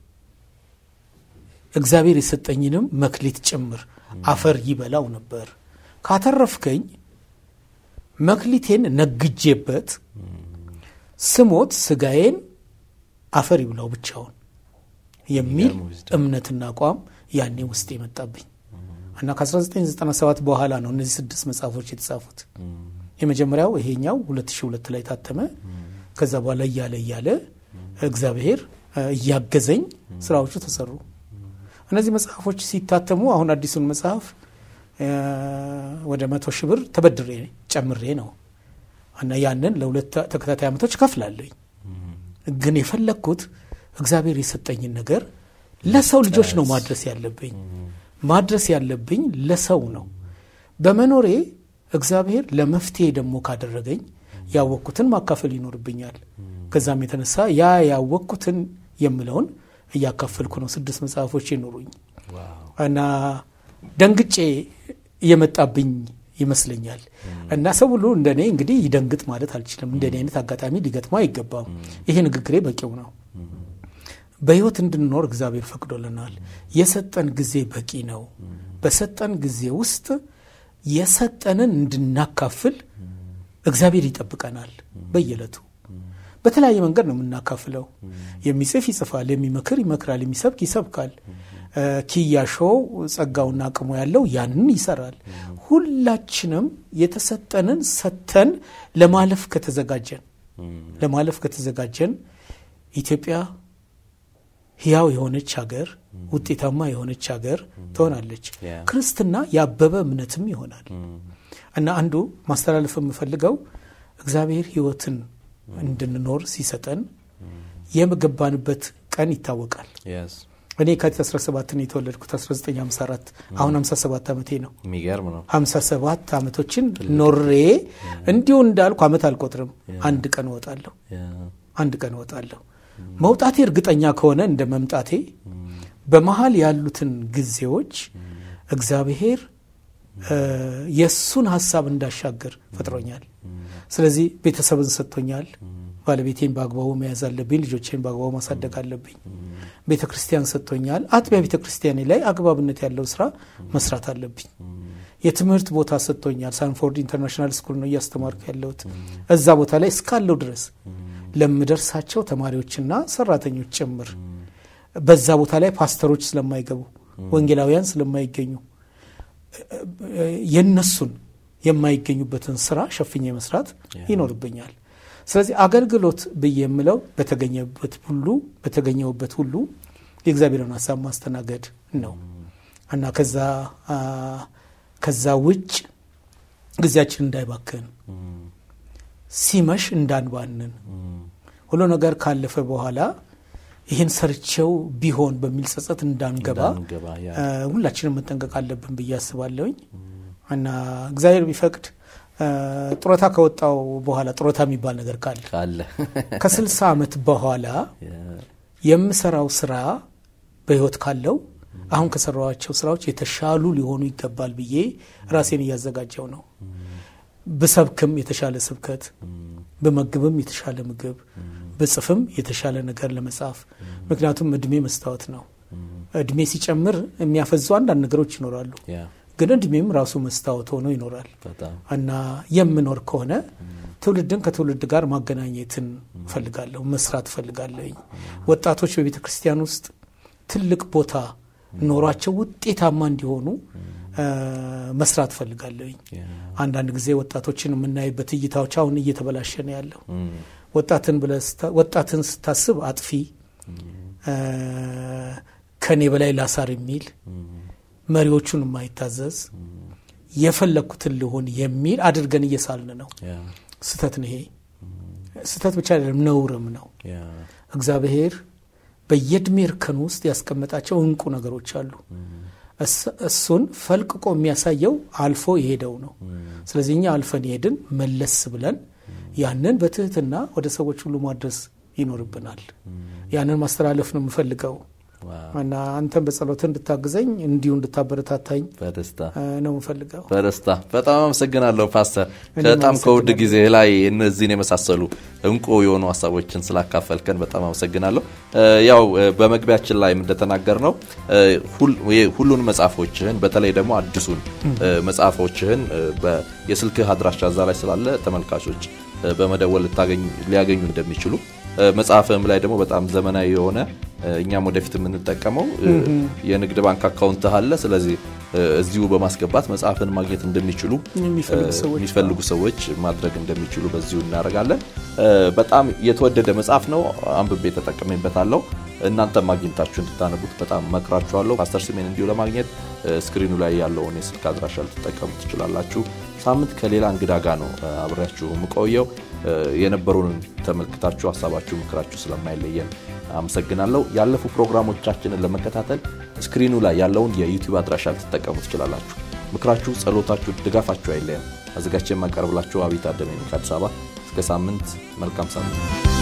Speaker 2: እግዚአብሔር የሰጠኝንም መክሊት ጭምር አፈር ይበላው ነበር። ካተረፍከኝ መክሊቴን ነግጄበት ስሞት ስጋዬን አፈር ይብላው ብቻውን የሚል እምነትና አቋም ያኔ ውስጥ የመጣብኝ እና ከ1997 በኋላ ነው እነዚህ ስድስት መጽሐፎች የተጻፉት። የመጀመሪያው ይሄኛው 2002 ላይ ታተመ። ከዛ በኋላ እያለ እያለ እግዚአብሔር እያገዘኝ ስራዎቹ ተሰሩ። እነዚህ መጽሐፎች ሲታተሙ አሁን አዲሱን መጽሐፍ ወደ መቶ ሺህ ብር ተበድሬ ጨምሬ ነው እና ያንን ለሁለት ተከታታይ ዓመቶች ከፍላለኝ። ግን የፈለግኩት እግዚአብሔር የሰጠኝን ነገር ለሰው ልጆች ነው ማድረስ ያለብኝ ማድረስ ያለብኝ ለሰው ነው በመኖሬ እግዚአብሔር ለመፍትሄ ደግሞ ካደረገኝ ያወቅኩትን ማካፈል ይኖርብኛል። ከዛም የተነሳ ያ ያወቅኩትን የምለውን እያካፈልኩ ነው። ስድስት መጽሐፎች ይኖሩኝ እና ደንግጬ እየመጣብኝ ይመስለኛል። እና ሰው ሁሉ እንደኔ እንግዲህ ይደንግጥ ማለት አልችልም። እንደኔ አይነት አጋጣሚ ሊገጥመው አይገባም። ይሄ ንግግሬ በቂው ነው። በህይወት እንድንኖር እግዚአብሔር ፈቅዶልናል። የሰጠን ጊዜ በቂ ነው። በሰጠን ጊዜ ውስጥ የሰጠንን እንድናካፍል እግዚአብሔር ይጠብቀናል። በየዕለቱ በተለያየ መንገድ ነው የምናካፍለው። የሚጽፍ ይጽፋል፣ የሚመክር ይመክራል፣ የሚሰብክ ይሰብካል። ኪያሾው ጸጋውና አቅሙ ያለው ያንን ይሰራል። ሁላችንም የተሰጠንን ሰጥተን ለማለፍ ከተዘጋጀን ለማለፍ ከተዘጋጀን ኢትዮጵያ ህያው የሆነች ሀገር ውጤታማ የሆነች ሀገር ትሆናለች። ክርስትና ያበበ እምነትም ይሆናል እና አንዱ ማስተላለፍ የምፈልገው እግዚአብሔር ህይወትን እንድንኖር ሲሰጠን የገባንበት ቀን ይታወቃል። እኔ የካቲት 17 ነው የተወለድኩት 1954 አሁን 57 ዓመቴ ነው።
Speaker 1: የሚገርም ነው።
Speaker 2: 57 ዓመቶችን ኖሬ እንዲሁ እንዳልኩ ዓመት አልቆጥርም። አንድ ቀን እወጣለሁ፣ አንድ ቀን እወጣለሁ። መውጣቴ እርግጠኛ ከሆነ እንደ መምጣቴ በመሀል ያሉትን ጊዜዎች እግዚአብሔር የእሱን ሀሳብ እንዳሻገር ፈጥሮኛል። ስለዚህ ቤተሰብን ሰጥቶኛል፣ ባለቤቴን በአግባቡ መያዝ አለብኝ። ልጆቼን በአግባቡ ማሳደግ አለብኝ። ቤተ ክርስቲያን ሰጥቶኛል። አጥቢያ ቤተ ክርስቲያኔ ላይ አግባብነት ያለው ስራ መስራት አለብኝ። የትምህርት ቦታ ሰጥቶኛል። ሳንፎርድ ኢንተርናሽናል ስኩል ነው እያስተማርኩ ያለሁት። እዛ ቦታ ላይ እስካለው ድረስ ለምደርሳቸው ተማሪዎችና ሰራተኞች ጭምር በዛ ቦታ ላይ ፓስተሮች ስለማይገቡ ወንጌላውያን ስለማይገኙ የነሱን የማይገኙበትን ስራ ሸፍኜ መስራት ይኖርብኛል። ስለዚህ አገልግሎት ብዬ የምለው በተገኘበት ሁሉ በተገኘውበት ሁሉ የእግዚአብሔርን ሀሳብ ማስተናገድ ነው እና ከዛ ከዛ ውጭ ጊዜያችን እንዳይባክን ሲመሽ እንዳንባንን ሁሉ ነገር ካለፈ በኋላ ይህን ሰርቼው ቢሆን በሚል ጸጸት እንዳንገባ ሁላችንም መጠንቀቅ አለብን ብዬ አስባለሁኝ እና እግዚአብሔር ቢፈቅድ ጡረታ ከወጣው በኋላ ጡረታ የሚባል ነገር ካለ ከስልሳ ዓመት በኋላ የምሰራው ስራ በህይወት ካለው አሁን ከሰራዋቸው ስራዎች የተሻሉ ሊሆኑ ይገባል ብዬ ራሴን እያዘጋጀው ነው። ብሰብክም የተሻለ ስብከት፣ ብመግብም የተሻለ ምግብ፣ ብጽፍም የተሻለ ነገር ለመጻፍ ምክንያቱም እድሜ መስታወት ነው። እድሜ ሲጨምር የሚያፈዙ አንዳንድ ነገሮች ይኖራሉ። ግን እድሜም ራሱ መስታወት ሆኖ ይኖራል እና የምኖር ከሆነ ትውልድን ከትውልድ ጋር ማገናኘትን እፈልጋለሁ፣ መስራት እፈልጋለሁኝ። ወጣቶች በቤተ ክርስቲያን ውስጥ ትልቅ ቦታ ኖሯቸው ውጤታማ እንዲሆኑ መስራት እፈልጋለሁኝ። አንዳንድ ጊዜ ወጣቶችን የምናይበት እይታዎች አሁን እየተበላሸ ነው ያለው። ወጣትን ስታስብ አጥፊ፣ ከኔ በላይ ላሳር የሚል መሪዎቹን የማይታዘዝ የፈለግኩትን ልሆን የሚል አድርገን እየሳልን ነው። ስተት ነው ይሄ። ስተት ብቻ አይደለም ነውርም ነው። እግዚአብሔር በየእድሜ እርከን ውስጥ ያስቀመጣቸው እንቁ ነገሮች አሉ። እሱን ፈልቅቆ የሚያሳየው አልፎ የሄደው ነው። ስለዚህ እኛ አልፈን የሄድን መለስ ብለን ያንን በትህትና ወደ ሰዎች ሁሉ ማድረስ ይኖርብናል። ያንን ማስተላለፍ ነው የምፈልገው እና አንተን በጸሎት እንድታግዘኝ እንዲሁ እንድታበረታታኝ
Speaker 1: በደስታ
Speaker 2: ነው የምፈልገው።
Speaker 1: በደስታ በጣም አመሰግናለሁ ፓስተር። በጣም ከውድ ጊዜ ላይ እነዚህን የመሳሰሉ እንቁ የሆኑ ሀሳቦችን ስላካፈልከን በጣም አመሰግናለሁ። ያው በመግቢያችን ላይ እንደተናገር ነው ሁሉን መጽሐፎችህን በተለይ ደግሞ አዲሱን መጽሐፎችህን የስልክህ አድራሻ እዛ ላይ ስላለ ተመልካቾች በመደወል ሊያገኙ እንደሚችሉ መጽሐፍም ላይ ደግሞ በጣም ዘመናዊ የሆነ እኛም ወደፊት የምንጠቀመው የንግድ ባንክ አካውንት አለ። ስለዚህ እዚሁ በማስገባት መጽሐፍን ማግኘት እንደሚችሉ የሚፈልጉ ሰዎች ማድረግ እንደሚችሉ በዚሁ እናደርጋለን። በጣም የተወደደ መጽሐፍ ነው። አንብቤ ተጠቅሜበታለሁ። እናንተም አግኝታችሁ እንድታነቡት በጣም መክራችኋለሁ። ፓስተር ስሜን እንዲሁ ለማግኘት ስክሪኑ ላይ ያለውን የስልክ አድራሻ ልትጠቀሙ ትችላላችሁ። ሳምንት ከሌላ እንግዳ ጋር ነው አብሬያችሁ የምቆየው። የነበሩንን ተመልክታችሁ ሀሳባችሁ፣ ምክራችሁ ስለማይለየን አመሰግናለሁ። ያለፉ ፕሮግራሞቻችንን ለመከታተል ስክሪኑ ላይ ያለውን የዩቲዩብ አድራሻ ልትጠቀሙ ትችላላችሁ። ምክራችሁ፣ ጸሎታችሁ፣ ድጋፋችሁ አይለየን። አዘጋጅቼ የማቀርብላችሁ አብይ ታደመ ከአዲስ አበባ። እስከ ሳምንት፣ መልካም ሳምንት